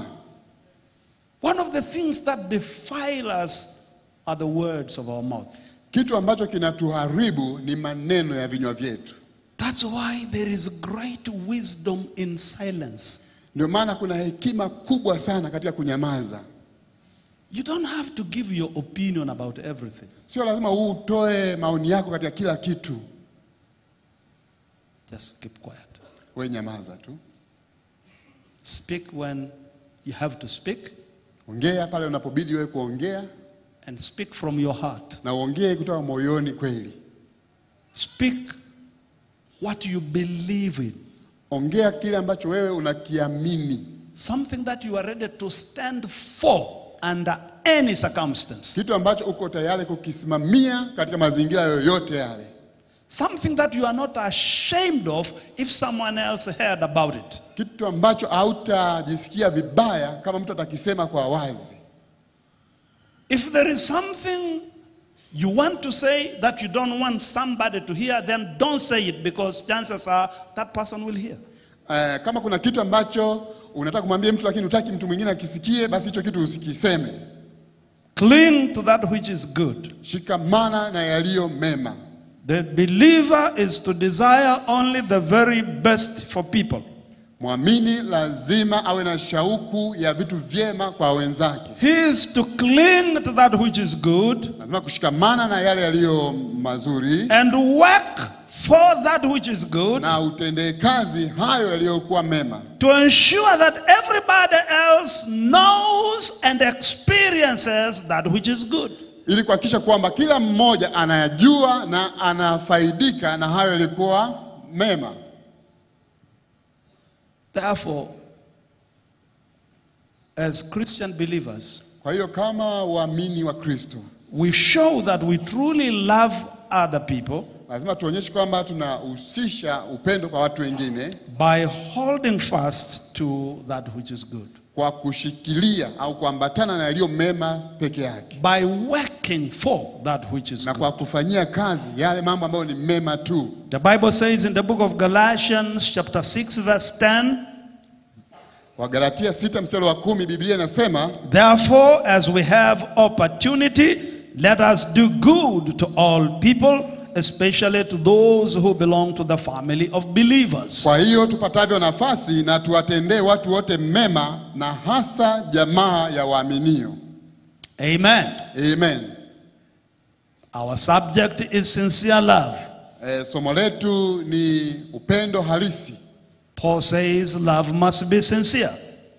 S1: one of the things that defile us are the words of our mouth
S2: Kitu ambacho kinatuharibu ni maneno ya vinywa vyetu.
S1: that's why there is great wisdom in silence
S2: Ndio maana kuna hekima kubwa sana katika kunyamaza.
S1: you don't have to give your opinion about everything
S2: Sio lazima utoe maoni yako katika kila kitu,
S1: just keep quiet
S2: we nyamaza tu,
S1: speak when you have to speak
S2: ongea pale unapobidi wewe kuongea,
S1: and speak from your heart
S2: na uongee kutoka moyoni kweli.
S1: speak what you believe in
S2: Ongea kile ambacho wewe unakiamini,
S1: something that you are ready to stand for under any circumstance
S2: kitu ambacho uko tayari kukisimamia katika mazingira yoyote yale,
S1: something that you are not ashamed of if someone else heard about it
S2: kitu ambacho hautajisikia vibaya kama mtu atakisema kwa wazi.
S1: if there is something you want to say that you don't want somebody to hear then don't say it because chances are that person will hear
S2: Eh, kama kuna kitu ambacho unataka kumwambia mtu lakini hutaki mtu mwingine akisikie, basi hicho kitu usikiseme.
S1: cling to that which is good
S2: Shikamana na yaliyo mema.
S1: the believer is to desire only the very best for people
S2: Mwamini lazima awe na shauku ya vitu vyema kwa wenzake,
S1: He is to cling to that which is good
S2: lazima kushikamana na yale yaliyo mazuri
S1: and work for that which is good
S2: na utendee kazi hayo yaliyokuwa mema,
S1: to ensure that everybody else knows and experiences that which is good.
S2: ili kuhakikisha kwamba kila mmoja anayajua na anafaidika na hayo yaliyokuwa mema.
S1: Therefore, as Christian believers,
S2: Kwa hiyo kama waamini wa Kristo,
S1: we show that we truly love other people
S2: lazima tuonyeshe kwamba tunahusisha upendo kwa watu wengine
S1: by holding fast to that which is good,
S2: kwa kushikilia au kuambatana na yaliyo mema peke yake
S1: by working for that which is
S2: na
S1: good.
S2: kwa kufanyia kazi yale mambo ambayo ni mema tu.
S1: The Bible says in the book of Galatians, chapter 6, verse 10,
S2: Wagalatia sita mstari wa kumi Biblia inasema
S1: Therefore, as we have opportunity, let us do good to all people, especially to those who belong to the family of believers.
S2: kwa hiyo tupatavyo nafasi na tuwatendee watu wote mema, na hasa jamaa ya waaminio.
S1: Amen.
S2: Amen.
S1: Our subject is sincere love.
S2: E, somo letu ni upendo halisi.
S1: Paul says love must be sincere.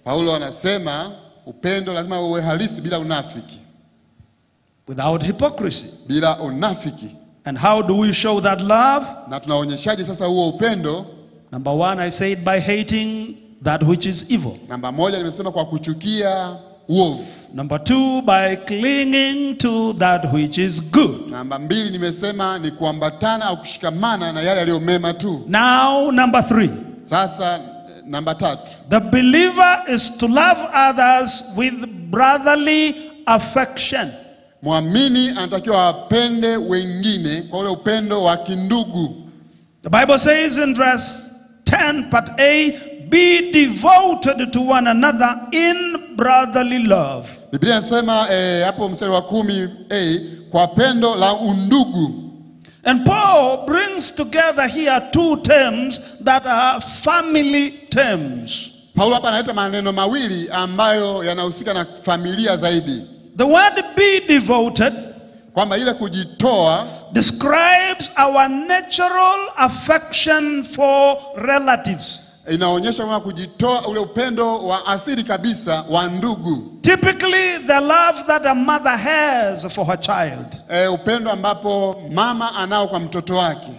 S2: Paulo anasema upendo lazima uwe halisi bila unafiki,
S1: without hypocrisy.
S2: bila unafiki.
S1: And how do we show that love?
S2: Na tunaonyeshaje sasa huo upendo?
S1: Number one, I said by hating that which is evil.
S2: Namba moja nimesema kwa kuchukia uovu.
S1: Number two, by clinging to that which is good.
S2: Namba mbili nimesema ni kuambatana au kushikamana na yale yaliyo mema tu.
S1: Now, number three,
S2: Sasa eh, namba tatu,
S1: the believer is to love others with brotherly affection.
S2: mwamini anatakiwa apende wengine kwa ule upendo wa kindugu.
S1: The Bible says in verse 10, part A, be devoted to one another in brotherly love.
S2: Biblia inasema eh, hapo mstari wa kumi a kwa pendo la undugu.
S1: And Paul brings together here two terms that are family terms.
S2: Paulo hapa analeta maneno mawili ambayo yanahusika na familia zaidi,
S1: The word be devoted
S2: kwamba ile kujitoa
S1: describes our natural affection for relatives.
S2: inaonyesha kwamba kujitoa, ule upendo wa asili kabisa wa ndugu,
S1: Typically, the love that a mother has for her child.
S2: e, upendo ambapo mama anao kwa mtoto wake,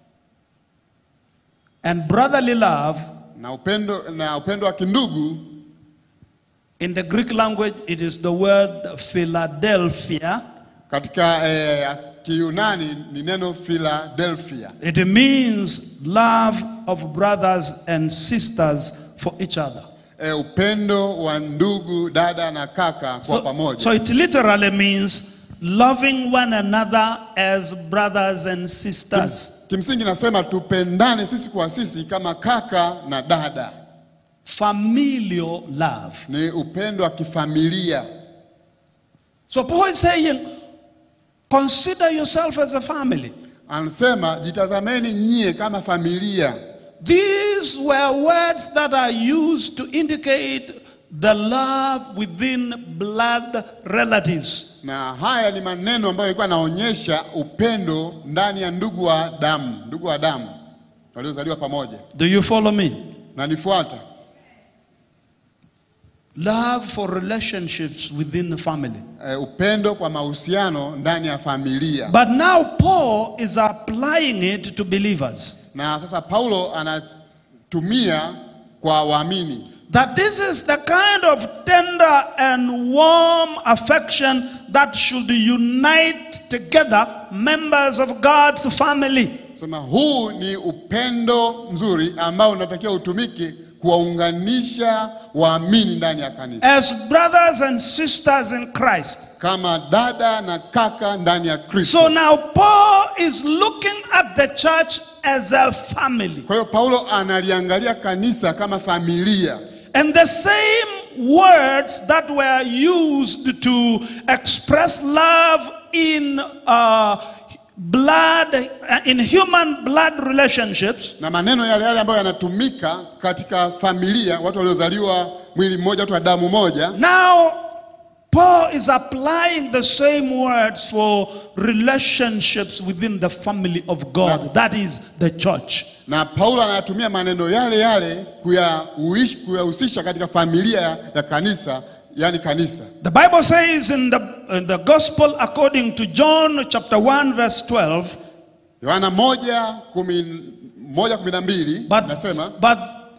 S1: And brotherly love,
S2: na upendo na upendo wa kindugu
S1: in the Greek language, it is the word Philadelphia.
S2: katika e, as- Kiyunani ni neno Philadelphia.
S1: It means love of brothers and sisters for each other.
S2: E, upendo wa ndugu, dada na kaka kwa
S1: So,
S2: pamoja.
S1: so it literally means loving one another as brothers and sisters.
S2: Kimsingi nasema tupendane sisi kwa sisi kama kaka na dada,
S1: Familial love.
S2: ni upendo wa kifamilia.
S1: So Paul is saying, consider yourself as a family.
S2: Anasema jitazameni nyie kama familia.
S1: These were words that are used to indicate the love within blood relatives.
S2: Na haya ni maneno ambayo yalikuwa yanaonyesha upendo ndani ya ndugu wa damu, ndugu wa damu waliozaliwa pamoja.
S1: Do you follow me?
S2: Na nifuata
S1: Love for relationships within the family.
S2: e, upendo kwa mahusiano ndani ya familia.
S1: But now Paul is applying it to believers.
S2: Na sasa Paulo anatumia kwa waamini
S1: That this is the kind of tender and warm affection that should unite together members of God's family.
S2: Sema huu ni upendo mzuri ambao unatakiwa utumike kuwaunganisha waamini ndani ya kanisa
S1: As brothers and sisters in Christ.
S2: kama dada na kaka ndani ya Kristo.
S1: So now Paul is looking at the church as a family.
S2: Kwa hiyo Paulo analiangalia kanisa kama familia,
S1: And the same words that were used to express love in uh, blood, uh, in human blood relationships,
S2: na maneno yale yale ambayo yanatumika katika familia, watu waliozaliwa mwili mmoja, watu wa damu moja.
S1: now Paul is applying the same words for relationships within the family of God, that is the church.
S2: Na Paulo anayatumia maneno yale yale kuyauish- kuyahusisha katika familia ya kanisa, yani kanisa.
S1: The Bible says in the, in the Gospel according to John chapter 1, verse 12.
S2: Yohana moja kumi moja kumi na mbili
S1: But,
S2: nasema
S1: but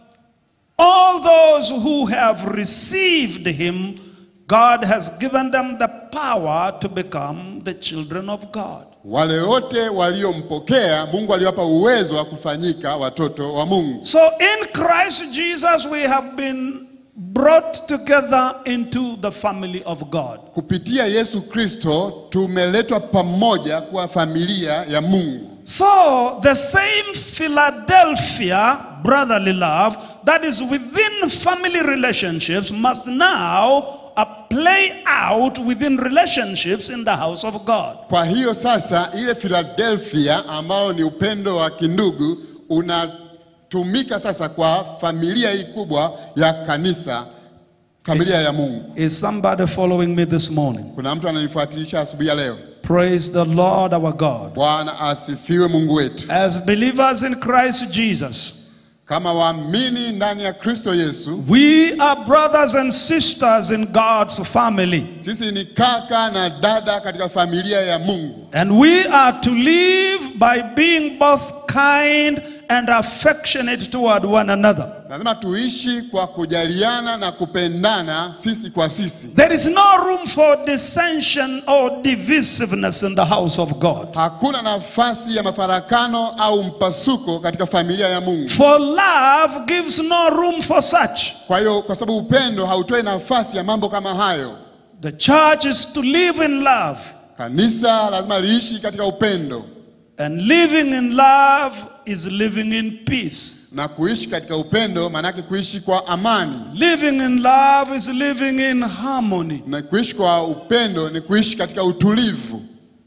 S1: all those who have received him, God has given them the power to become the children of God.
S2: wale wote waliompokea Mungu aliwapa uwezo wa kufanyika watoto wa Mungu.
S1: So in Christ Jesus, we have been brought together into the family of God.
S2: Kupitia Yesu Kristo tumeletwa pamoja kuwa familia ya Mungu.
S1: So the same Philadelphia brotherly love that is within family relationships must now uh, play out within relationships in the house of God.
S2: Kwa hiyo sasa, ile Philadelphia ambayo ni upendo wa kindugu unatumika sasa kwa familia hii kubwa ya kanisa, familia ya Mungu.
S1: Is somebody following me this morning?
S2: Kuna mtu ananifuatilisha asubuhi ya leo.
S1: Praise the Lord our God.
S2: Bwana asifiwe, Mungu wetu.
S1: As believers in Christ Jesus,
S2: kama waamini ndani ya Kristo Yesu,
S1: we are brothers and sisters in God's family.
S2: sisi ni kaka na dada katika familia ya Mungu,
S1: And we are to live by being both kind and affectionate toward one another.
S2: lazima tuishi kwa kujaliana na kupendana sisi kwa sisi.
S1: There is no room for dissension or divisiveness in the house of God.
S2: Hakuna nafasi ya mafarakano au mpasuko katika familia ya Mungu.
S1: For love gives no room for such.
S2: Kwa hiyo, kwa sababu upendo hautoi nafasi ya mambo kama hayo,
S1: The church is to live in love.
S2: kanisa lazima liishi katika upendo,
S1: And living in love is living in peace.
S2: na kuishi katika upendo maanake kuishi kwa amani,
S1: Living in love is living in harmony.
S2: na kuishi kwa upendo ni kuishi katika utulivu.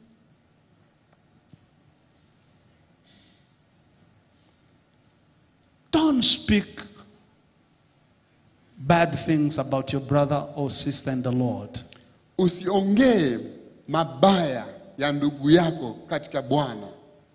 S1: Don't speak bad things about your brother or sister in the Lord.
S2: Usiongee mabaya ya ndugu yako katika Bwana.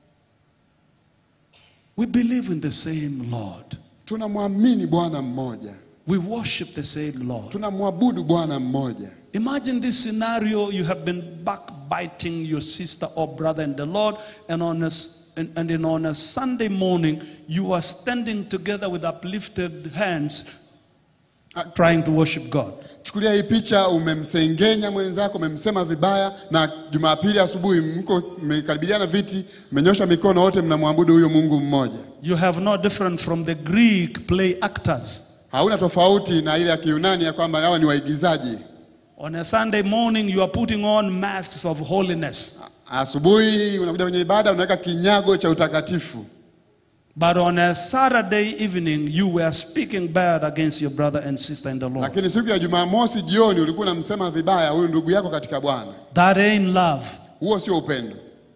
S1: We believe in the same Lord.
S2: Tunamwamini Bwana mmoja,
S1: We worship the same Lord.
S2: tunamwabudu Bwana mmoja.
S1: Imagine this scenario you have been backbiting your sister or brother in the Lord, and on a, s- and, and then on a Sunday morning, you are standing together with uplifted hands trying to worship God.
S2: Chukulia hii picha, umemsengenya mwenzako, umemsema vibaya, na Jumapili asubuhi mko mmekaribiana viti, mmenyosha mikono, wote mnamwabudu huyo Mungu mmoja.
S1: You have no different from the Greek play actors.
S2: Hauna tofauti na ile ya Kiyunani ya kwamba hawa ni waigizaji.
S1: On a Sunday morning, you are putting on masks of holiness.
S2: Asubuhi unakuja kwenye ibada, unaweka kinyago cha utakatifu,
S1: But on a Saturday evening, you were speaking bad against your brother and sister in the Lord.
S2: lakini siku ya Jumamosi jioni ulikuwa unamsema vibaya huyu ndugu yako katika Bwana.
S1: That ain't love.
S2: Huo sio upendo,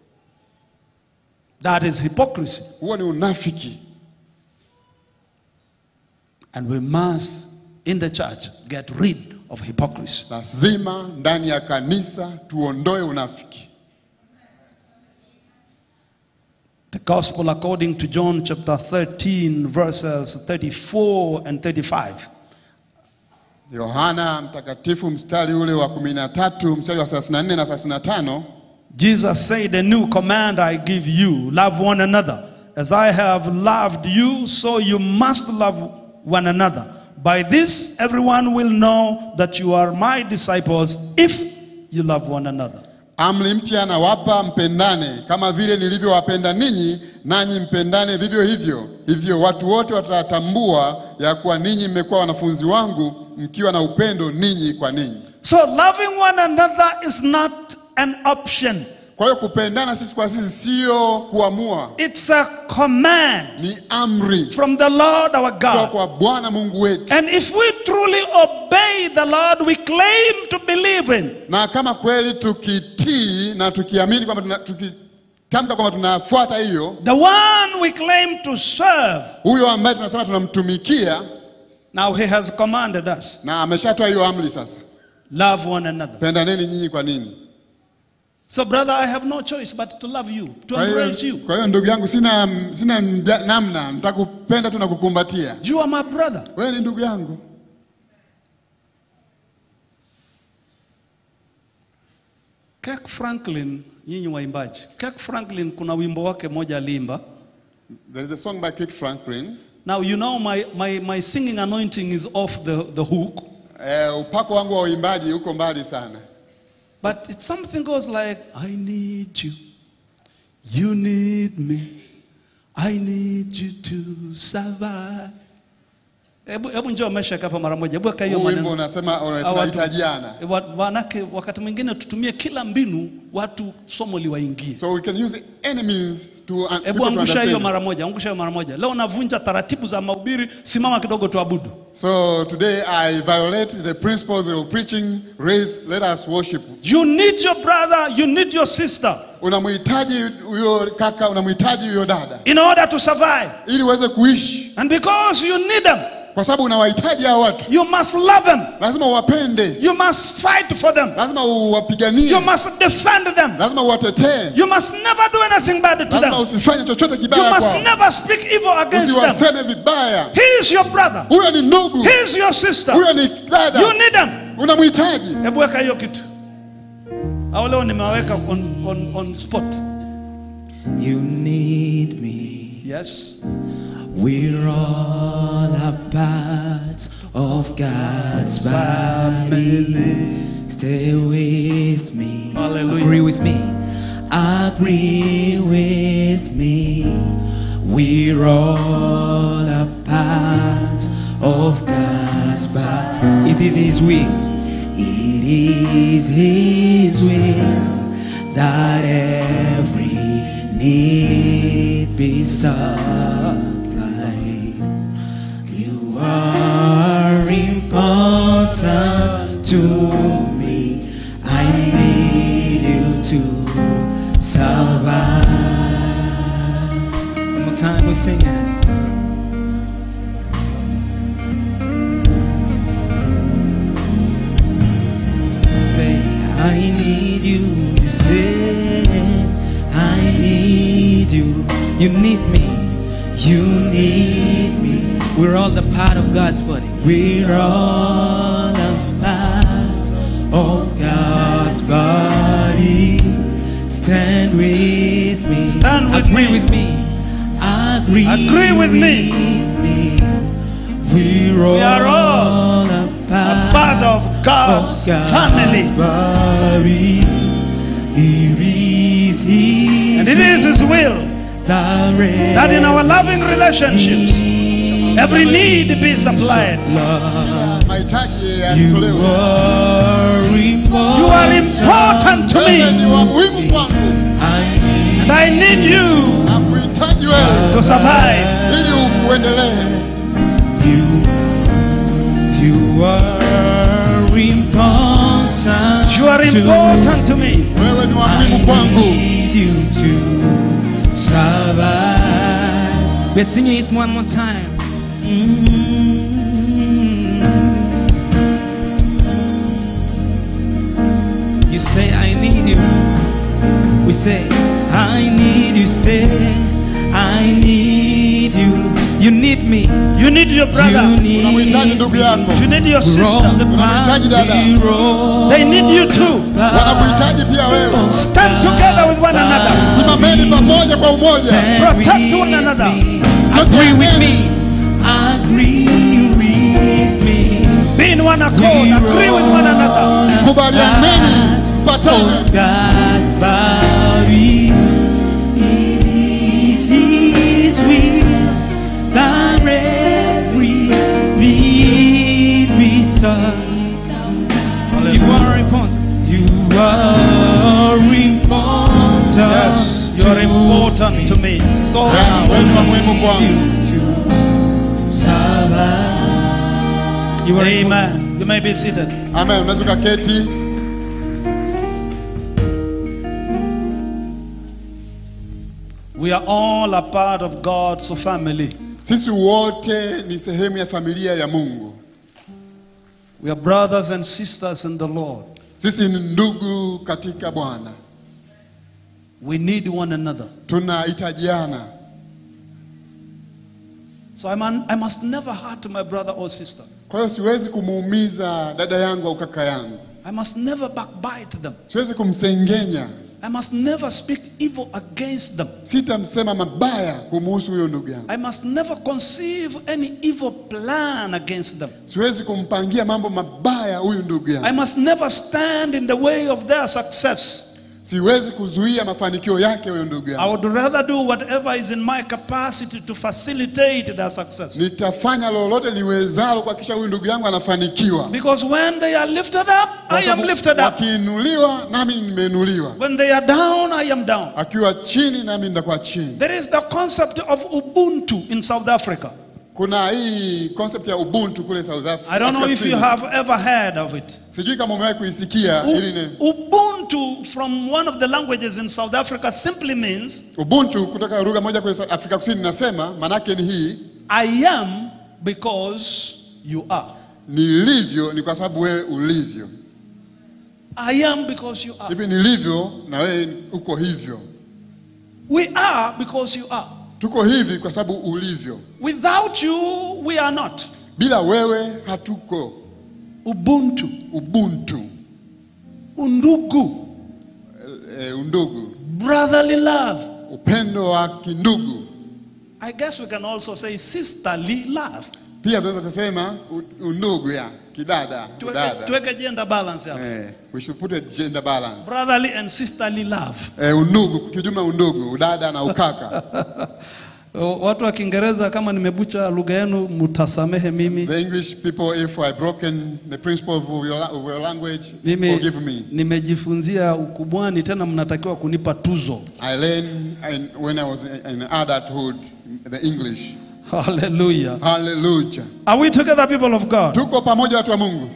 S1: That is hypocrisy.
S2: huo ni unafiki.
S1: And we must, in the church, get rid of hypocrisy.
S2: Lazima ndani ya kanisa tuondoe unafiki.
S1: The gospel according to John chapter 13, verses 34 and 35.
S2: Yohana mtakatifu mstari ule wa 13 mstari wa 34 na 35
S1: Jesus said, A new command I give you love one another. As I have loved you, so you must love one another. By this, everyone will know that you are my disciples if you love one another.
S2: Amri mpya nawapa, mpendane kama vile nilivyowapenda ninyi, nanyi mpendane vivyo hivyo. Hivyo watu wote watatambua ya kuwa ninyi mmekuwa wanafunzi wangu, mkiwa na upendo ninyi kwa ninyi.
S1: So, loving one another is not an option,
S2: Kwa hiyo kupendana sisi kwa sisi sio kuamua,
S1: it's a command
S2: ni amri
S1: from the Lord our
S2: kutoka
S1: God.
S2: kwa Bwana Mungu wetu.
S1: And if we truly obey the Lord we claim to believe in,
S2: Na kama kweli tukitii na tukiamini kwamba tuna- tukitamka kwamba tunafuata hiyo,
S1: the one we claim to serve,
S2: huyo ambaye tunasema tunamtumikia
S1: now He has commanded us
S2: na ameshatoa hiyo amri sasa,
S1: love one another.
S2: pendaneni nyinyi kwa nini?
S1: So, brother, I have no choice but to love you, to
S2: Kwa
S1: embrace
S2: hiyo,
S1: you.
S2: kwa hiyo ndugu yangu, sina, sina mja- namna, nitakupenda tu na kukumbatia.
S1: You are my brother.
S2: Wewe ni ndugu yangu.
S1: Kirk Franklin, nyinyi waimbaji, Kirk Franklin kuna wimbo wake moja aliimba.
S2: There is a song by Kirk Franklin.
S1: Now you know my, my, my singing anointing is off the, the hook,
S2: Eh, upako wangu wa uimbaji uko mbali sana,
S1: but it, something goes like, I need you, you need me, I need you to survive. Hebu hebu njoo Meshak hapa mara moja, hebu weka hiyo
S2: huu wimbo
S1: maneno.
S2: unasema uh,
S1: Hawa watu-
S2: tunahitajiana.
S1: Wa- Manake wakati mwingine tutumie kila mbinu watu somo liwaingie.
S2: So we can use any means to, uh, people
S1: Hebu
S2: to
S1: angusha hiyo
S2: understand.
S1: mara moja, angusha hiyo mara moja. Leo navunja taratibu za mahubiri, simama kidogo tuabudu.
S2: So today I violate the principles of preaching, raise, let us worship.
S1: You need your brother, you need your sister
S2: Unamhitaji huyo kaka, unamhitaji huyo dada
S1: in order to survive.
S2: ili uweze kuishi,
S1: And because you need them,
S2: kwa sababu unawahitaji hao watu,
S1: You must love them.
S2: lazima uwapende,
S1: You must fight for them.
S2: lazima uwapiganie,
S1: You must defend them.
S2: lazima uwatetee,
S1: You must never do anything bad to
S2: lazima
S1: them.
S2: usifanye chochote
S1: You
S2: kibaya
S1: must
S2: kwao,
S1: never speak evil against them.
S2: usiwaseme vibaya.
S1: He is your brother.
S2: Huyo ni ndugu,
S1: He is your sister.
S2: huyo ni dada,
S1: You need them.
S2: unamhitaji.
S1: Hebu weka hiyo kitu. Au leo nimeweka on, on, on spot.
S3: You need me.
S1: Yes.
S3: We're all a part of God's body. Stay with me.
S1: Hallelujah.
S3: Agree with me. Agree with me. We're all a part of God's body. It is His will. It is His will that every need be supplied. You are important to me. I need you to survive. One more time, we sing it. Say, I need you. You say, I need you. You need me. You need me. We're all the part of God's body. We're all a part of God's body. Stand with me.
S1: Stand with
S3: Agree
S1: me.
S3: with me. Agree,
S1: Agree with me.
S3: me. We're
S1: We are all
S3: all a
S1: A part of God's family.
S3: body. It is His
S1: And it is His will
S3: that
S1: that in our loving relationships, every need be supplied.
S2: Mahitaji
S3: You
S2: yatolewe.
S3: are important.
S1: You are important to
S2: Wewe ni
S1: me,
S2: wa muhimu kwangu,
S3: I need
S1: and I need you
S2: nakuhitaji wewe
S1: to survive.
S2: ili uendelee.
S3: you. You are important.
S1: You are
S3: to
S1: important to me.
S2: Wewe ni wa
S3: I
S2: muhimu kwangu.
S3: need you to survive. We're singing it one more time. Mm. You say, I need you. We say, I need you. Say, I need you. You need me.
S1: You need your
S3: You
S1: brother.
S3: need
S2: Unamhitaji ndugu yako,
S1: You need your
S3: We're all
S1: sister.
S3: the
S2: Unamhitaji dada.
S3: body, we're all
S1: They need you too.
S2: wanakuhitaji pia wewe.
S1: Stand together with one another.
S2: Simameni pamoja kwa umoja.
S3: Stand
S1: Protect
S3: with
S1: one another.
S3: me. Agree with me. Agree with me.
S1: Be in one accord. Agree with one another.
S2: Kubalianeni, patane.
S3: God's body is His will that every need be served. You are important. You are important.
S1: Yes, you are important to me. So
S2: Ya, wewe ni wa muhimu kwangu.
S3: You are important.
S1: Amen. You may be seated.
S2: Amen. Unaweza ukaketi.
S1: We are all a part of God's family.
S2: Sisi wote ni sehemu ya familia ya Mungu.
S1: We are brothers and sisters in the Lord.
S2: Sisi ni ndugu katika Bwana,
S1: We need one another.
S2: tunahitajiana.
S1: So I, man, I must never hurt my brother or sister.
S2: Kwa hiyo siwezi kumuumiza dada yangu au kaka yangu,
S1: I must never backbite them.
S2: siwezi kumsengenya,
S1: I must never speak evil against them.
S2: sitamsema mabaya kumuhusu huyo ndugu yangu,
S1: I must never conceive any evil plan against them.
S2: siwezi kumpangia mambo mabaya huyu ndugu
S1: I
S2: yangu,
S1: must never stand in the way of their success.
S2: siwezi kuzuia mafanikio yake huyo ndugu
S1: I
S2: yangu.
S1: would rather do whatever is in my capacity to facilitate their success.
S2: Nitafanya lolote niwezalo kuhakikisha huyu ndugu yangu anafanikiwa,
S1: Because when they are lifted up,
S2: Kwa
S1: I am
S2: sababu
S1: lifted up.
S2: wakiinuliwa nami nimeinuliwa,
S1: When they are down, I am down.
S2: akiwa chini nami nitakuwa chini.
S1: There is the concept of Ubuntu in South Africa.
S2: Kuna hii concept ya ubuntu kule South Africa.
S1: I don't know
S2: Afrika
S1: if you
S2: Kusini.
S1: have ever heard of it.
S2: Sijui kama umewahi kuisikia
S1: U-
S2: hili neno.
S1: Ubuntu, from one of the languages in South Africa, simply means
S2: Ubuntu kutoka lugha moja kule Afrika Kusini nasema manake ni hii
S1: I am because you are.
S2: Nilivyo ni kwa sababu wewe ulivyo.
S1: I am because you are.
S2: Hivi nilivyo na wewe uko hivyo.
S1: We are because you are.
S2: Tuko hivi kwa sababu ulivyo.
S1: Without you, we are not.
S2: Bila wewe hatuko.
S1: Ubuntu,
S2: Ubuntu,
S1: undugu,
S2: e, undugu,
S1: brotherly love.
S2: upendo wa kindugu.
S1: I guess we can also say sisterly love.
S2: Pia tunaweza kusema u- undugu ya kidada,
S1: Tuweke,
S2: dada.
S1: tuweke gender balance hapa.
S2: Eh, we should put a gender balance.
S1: Brotherly and sisterly love.
S2: Eh, undugu, kijumla undugu, udada na ukaka.
S1: O, Watu wa Kiingereza kama nimebucha lugha yenu mtasamehe mimi.
S2: The English people, if I broken the principle of your, la- of your language,
S1: Mimi
S2: forgive me.
S1: nimejifunzia ukubwani tena mnatakiwa kunipa tuzo.
S2: I learned in, when I was in adulthood the English.
S1: Hallelujah.
S2: Hallelujah.
S1: Are we together people of God?
S2: Tuko pamoja watu wa Mungu.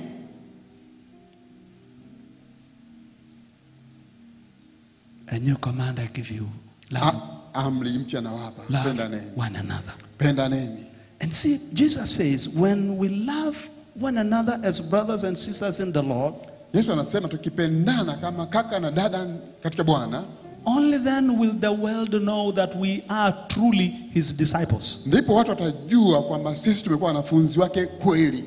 S1: A new command I give you. Love,
S2: A- Amri mpya nawapa,
S1: love
S2: pendaneni,
S1: one another.
S2: pendaneni.
S1: And see, Jesus says, when we love one another as brothers and sisters in the Lord,
S2: Yesu anasema tukipendana kama kaka na dada katika Bwana,
S1: only then will the world know that we are truly his disciples.
S2: ndipo watu watajua kwamba sisi tumekuwa wanafunzi wake kweli.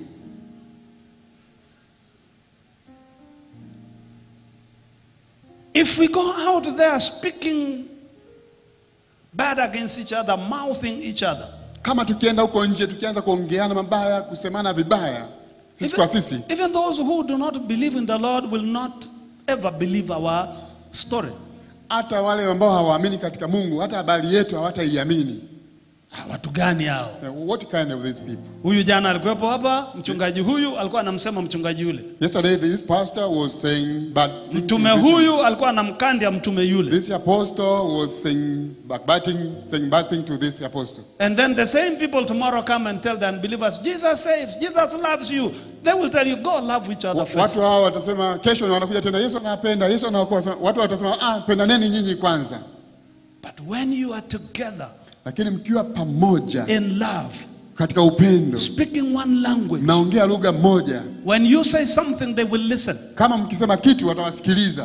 S1: If we go out there speaking bad against each other, mouthing each other,
S2: Kama tukienda huko nje tukianza kuongeana mabaya, kusemana vibaya, sisi
S1: even,
S2: kwa sisi,
S1: even those who do not believe in the Lord will not ever believe our story.
S2: hata wale ambao hawaamini katika Mungu, hata habari yetu hawataiamini.
S1: Ah, Watu gani hao?
S2: Uh, What kind of these people?
S1: Huyu jana alikuwepo hapa, mchungaji huyu alikuwa anamsema mchungaji yule.
S2: Yesterday this pastor was saying bad thing to
S1: Mtume
S2: this-
S1: huyu alikuwa anamkandia mtume yule.
S2: This apostle was saying backbiting, saying bad thing to this apostle.
S1: And then the same people tomorrow come and tell the unbelievers, Jesus saves, Jesus loves you. They will tell you, go love each other
S2: Wa-
S1: first.
S2: Watu hao watasema kesho na wanakuja tena, Yesu anapenda, Yesu anaokoa. Sema- Watu watasema ah, pendaneni nyinyi kwanza,
S1: But when you are together
S2: lakini mkiwa pamoja
S1: in love,
S2: katika upendo,
S1: speaking one language,
S2: mnaongea lugha moja,
S1: when you say something, they will listen.
S2: kama mkisema kitu watawasikiliza.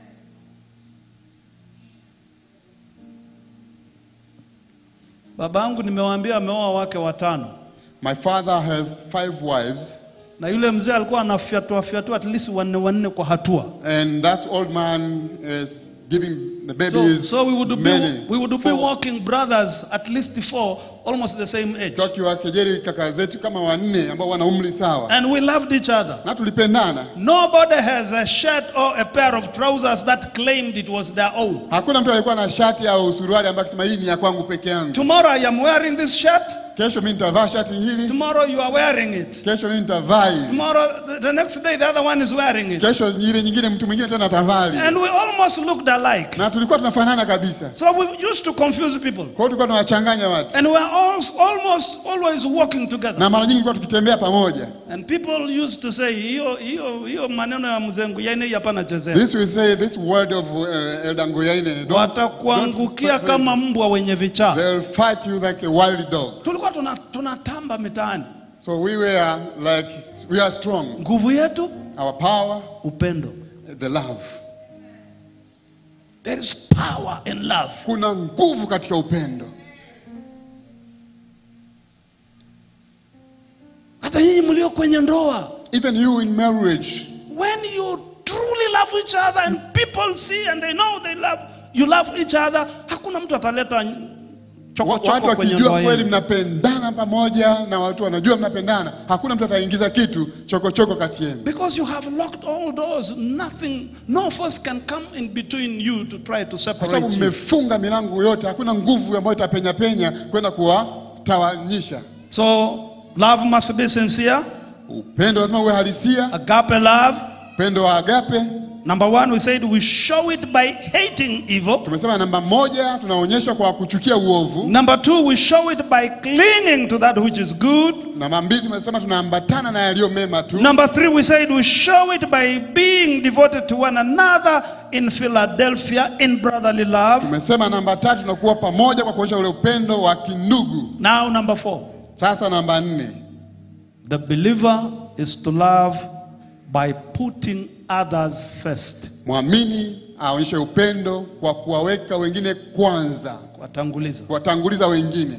S1: Baba yangu nimewaambia ameoa wake watano,
S2: My father has five wives,
S1: na yule mzee alikuwa anafyatua fyatua at least wanne wanne kwa hatua.
S2: and that old man is giving the
S1: So,
S2: babies
S1: so we would be
S2: many.
S1: we would be
S2: Four.
S1: walking brothers at least four, almost the same age,
S2: Tukiwakejeli kaka zetu kama wanne ambao wana umri sawa,
S1: and we loved each other.
S2: na tulipendana.
S1: Nobody has a shirt or a pair of trousers that claimed it was their own.
S2: Hakuna mtu alikuwa na shati au suruali ambaye akisema hii ni ya kwangu peke yangu.
S1: Tomorrow I am wearing this shirt.
S2: Kesho mimi nitavaa shati hili,
S1: Tomorrow you are wearing it.
S2: kesho mimi nitavaa hili,
S1: Tomorrow, the, the next day, the other one is wearing it.
S2: kesho ile nyingine mtu mwingine tena atavaa hili.
S1: And we almost looked alike.
S2: Na tulikuwa tunafanana kabisa.
S1: So we used to confuse people.
S2: Kwa hiyo tulikuwa tunawachanganya watu,
S1: And we are all, almost always walking together.
S2: na mara nyingi tulikuwa tukitembea pamoja.
S1: And people used to say, hiyo hiyo hiyo maneno ya mzengu yani hapana chezea.
S2: This will say this word of uh, Elder Ngoyaine. don't-
S1: Watakuangukia
S2: don't-
S1: kama mbwa wenye vichaa.
S2: They'll fight you like a wild dog.
S1: Tulikuwa tuna- tunatamba mitaani.
S2: So we were like we are strong.
S1: Nguvu yetu
S2: Our power,
S1: upendo.
S2: the love.
S1: There is power in love.
S2: Kuna nguvu katika upendo.
S1: Hata nyinyi mlio kwenye ndoa,
S2: Even you in marriage,
S1: when you truly love each other and people see and they know they love you love each other, hakuna mtu ataleta
S2: wa-
S1: chokochoko
S2: watu
S1: kwenye
S2: wakijua
S1: ndoa
S2: kweli
S1: yenu.
S2: mnapendana pamoja na watu wanajua mnapendana, hakuna mtu ataingiza kitu chokochoko kati yenu,
S1: Because you have locked all doors, nothing, no force can come in between you to try to
S2: kwa
S1: separate
S2: sababu
S1: you.
S2: mmefunga milango yote. Hakuna nguvu ambayo itapenya penya kwenda kuwatawanyisha.
S1: So love must be sincere,
S2: Upendo lazima uwe halisia,
S1: agape love.
S2: upendo wa agape.
S1: Number one, we said we show it by hating evil.
S2: Tumesema namba moja, tunaonyesha kwa kuchukia uovu.
S1: Number two, we show it by clinging to that which is good.
S2: Namba mbili, tumesema tunaambatana na yaliyo mema tu.
S1: Number three, we said we show it by being devoted to one another in Philadelphia in brotherly love.
S2: Tumesema namba tatu, tunakuwa pamoja kwa kuonyesha ule upendo wa kindugu.
S1: Now, number four,
S2: Sasa namba nne,
S1: The believer is to love by putting others first.
S2: mwamini aonyeshe upendo kwa kuwaweka wengine kwanza,
S1: Kuwatanguliza.
S2: kuwatanguliza wengine.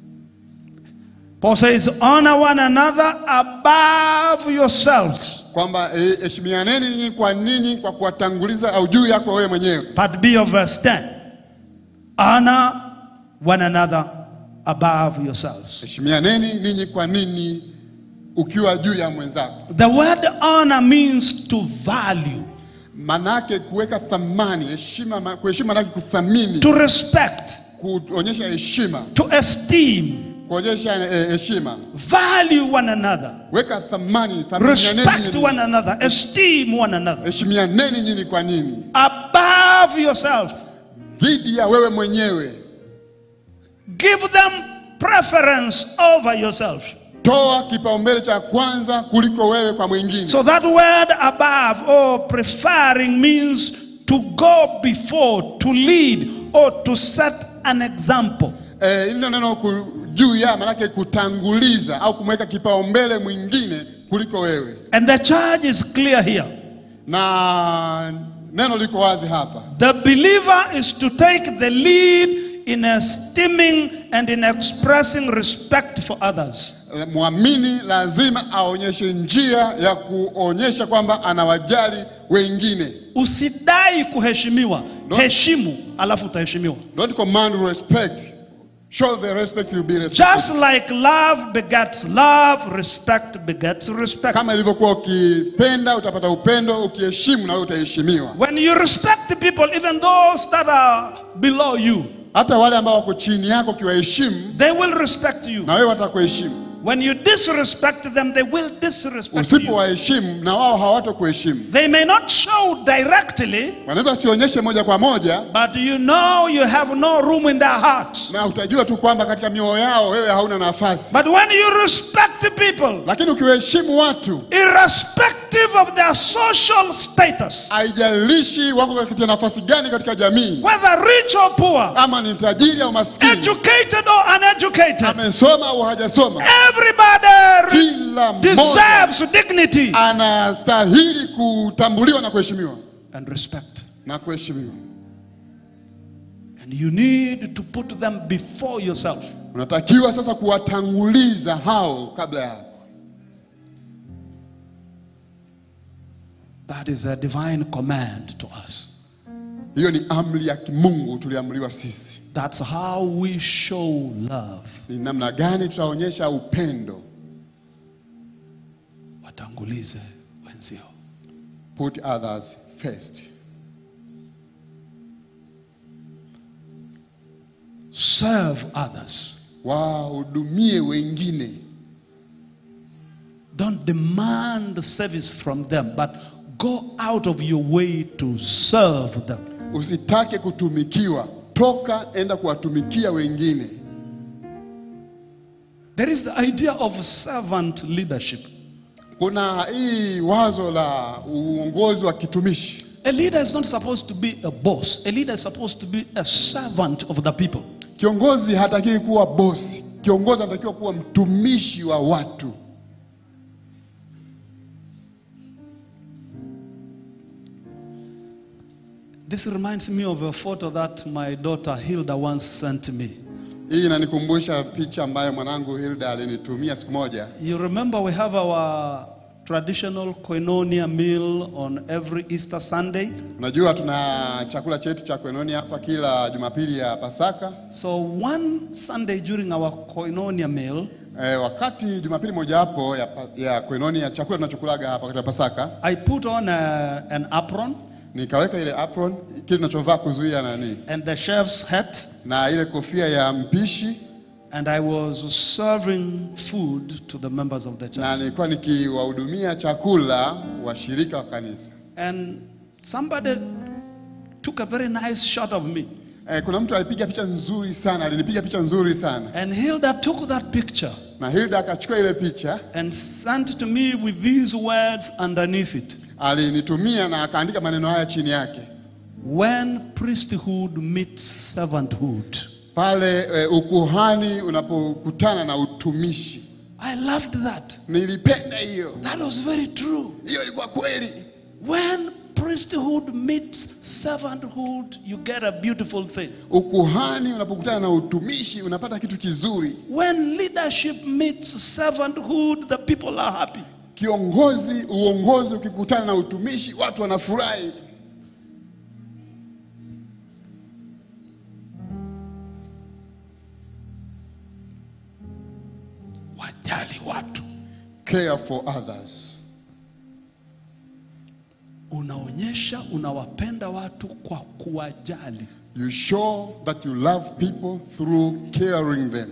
S1: Paul says, honor one another above yourselves.
S2: kwamba eh, heshimianeni ninyi kwa ninyi kwa kuwatanguliza au juu yako wewe mwenyewe.
S1: Part B of verse 10. Honor one another above yourselves.
S2: Heshimianeni ninyi kwa ninyi ukiwa juu ya mwenzako.
S1: The word honor means to value,
S2: Manake kuweka thamani, heshima, ma- kuheshima manake kuthamini,
S1: to respect,
S2: kuonyesha heshima,
S1: to esteem,
S2: kuonyesha eh, heshima.
S1: value one another,
S2: Weka thamani, thaminianeni
S1: respect
S2: nyinyi.
S1: one another, esteem one another
S2: heshimianeni nyinyi kwa nini
S1: above yourself.
S2: dhidi ya wewe mwenyewe.
S1: Give them preference over yourself.
S2: Toa kipaumbele cha kwanza kuliko wewe kwa mwingine.
S1: So that word above or preferring means to go before, to lead, or to set an example.
S2: Eh, hilo neno ku- juu ya manake kutanguliza au kumweka kipaumbele mwingine kuliko wewe,
S1: And the charge is clear here.
S2: na neno liko wazi hapa.
S1: The believer is to take the lead in esteeming and in expressing respect for others.
S2: Eh, Mwamini lazima aonyeshe njia ya kuonyesha kwamba anawajali wengine.
S1: Usidai kuheshimiwa,
S2: No.
S1: heshimu alafu utaheshimiwa.
S2: Don't command respect, show the respect you be respected.
S1: Just like love begets love, respect begets respect.
S2: Kama ilivyokuwa ukipenda utapata upendo, ukiheshimu na wewe utaheshimiwa.
S1: When you respect people, even those that are below you,
S2: Hata wale ambao wako chini yako ukiwaheshimu,
S1: they will respect you.
S2: na wewe watakuheshimu.
S1: When you disrespect them, they will disrespect you.
S2: Usipowaheshimu na wao hawatakuheshimu.
S1: They may not show directly,
S2: Wanaweza sionyeshe moja kwa moja,
S1: but you know you have no room in their hearts.
S2: na utajua tu kwamba katika mioyo yao wewe hauna nafasi.
S1: But when you respect people,
S2: Lakini ukiwaheshimu watu,
S1: irrespective of their social status,
S2: haijalishi wako katika nafasi gani katika jamii,
S1: whether rich or poor,
S2: ama ni tajiri au maskini,
S1: educated or uneducated,
S2: amesoma au hajasoma,
S1: everybody
S2: kila mmoja
S1: deserves dignity
S2: anastahili kutambuliwa na kuheshimiwa
S1: and respect.
S2: na kuheshimiwa.
S1: And you need to put them before yourself.
S2: Unatakiwa sasa kuwatanguliza hao kabla yako.
S1: That is a divine command to us.
S2: Hiyo ni amri ya kimungu tuliamriwa sisi.
S1: That's how we show love.
S2: Ni namna gani tutaonyesha upendo?
S1: Watangulize wenzio.
S2: Put others first.
S1: Serve others.
S2: Wahudumie wengine,
S1: Don't demand service from them, but go out of your way to serve them.
S2: usitake kutumikiwa, toka enda kuwatumikia wengine.
S1: There is the idea of servant leadership.
S2: Kuna hii wazo la uongozi wa kitumishi.
S1: A leader is not supposed to be a boss. A leader is supposed to be a servant of the people.
S2: Kiongozi hatakiwi kuwa bosi, kiongozi anatakiwa kuwa mtumishi wa watu.
S1: This reminds me of a photo that my daughter Hilda once sent me.
S2: Hii inanikumbusha picha ambayo mwanangu Hilda alinitumia siku moja.
S1: You remember we have our traditional koinonia meal on every Easter Sunday.
S2: Unajua tuna chakula chetu cha koinonia hapa kila Jumapili ya Pasaka.
S1: So one Sunday during our koinonia meal,
S2: E, wakati Jumapili mojawapo ya, pa- ya koinonia chakula tunachokulaga hapa wakati wa Pasaka,
S1: I put on a, an apron
S2: nikaweka ile apron kile tunachovaa kuzuia nani
S1: and the chef's hat,
S2: na ile kofia ya mpishi,
S1: and I was serving food to the members of the church.
S2: na nilikuwa nikiwahudumia chakula washirika wa kanisa.
S1: And somebody took a very nice shot of me.
S2: E, kuna mtu alipiga picha nzuri sana, alinipiga picha nzuri sana,
S1: And Hilda took that picture
S2: na Hilda akachukua ile picha
S1: and sent to me with these words underneath it.
S2: alinitumia na akaandika maneno haya chini yake:
S1: When priesthood meets servanthood,
S2: pale e, ukuhani unapokutana na utumishi.
S1: I loved that.
S2: Nilipenda hiyo,
S1: That was very true.
S2: hiyo ilikuwa kweli.
S1: When priesthood meets servanthood, you get a beautiful thing.
S2: Ukuhani unapokutana na utumishi unapata kitu kizuri.
S1: When leadership meets servanthood, the people are happy.
S2: Kiongozi, uongozi ukikutana na utumishi, watu wanafurahi.
S1: Wajali watu.
S2: Care for others.
S1: Unaonyesha unawapenda watu kwa kuwajali.
S2: You show that you love people through caring them.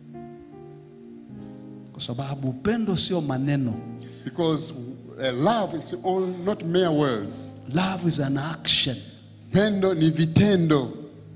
S1: Kwa sababu upendo sio maneno.
S2: Because uh, love is all, not mere words.
S1: Love is an action.
S2: Pendo ni vitendo.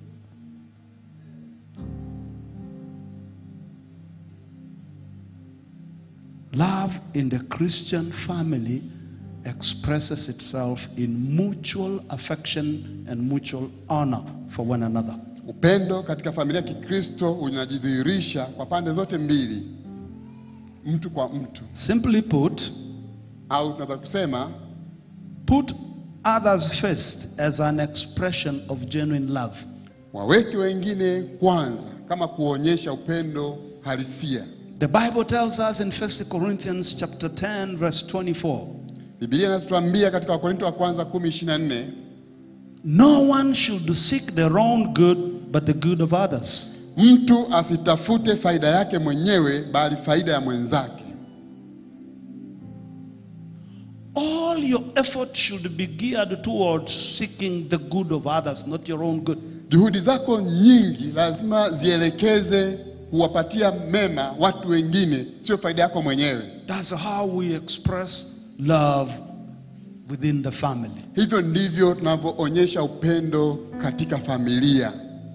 S1: Love in the Christian family expresses itself in mutual affection and mutual honor for one another.
S2: Upendo katika familia ya Kikristo unajidhihirisha kwa pande zote mbili, mtu kwa mtu,
S1: Simply put,
S2: au tunaweza kusema
S1: put others first as an expression of genuine love.
S2: waweke wengine kwanza, kama kuonyesha upendo halisia.
S1: The Bible tells us in 1 Corinthians chapter 10 verse 24,
S2: Biblia inatuambia katika Wakorinto wa kwanza 10:24
S1: no one should seek their own good but the good of others.
S2: mtu asitafute faida yake mwenyewe, bali faida ya mwenzake.
S1: All your effort should be geared towards seeking the good of others, not your own good.
S2: Juhudi zako nyingi lazima zielekeze kuwapatia mema watu wengine, sio faida yako mwenyewe.
S1: That's how we express love within the family.
S2: Hivyo ndivyo tunavyoonyesha upendo katika familia.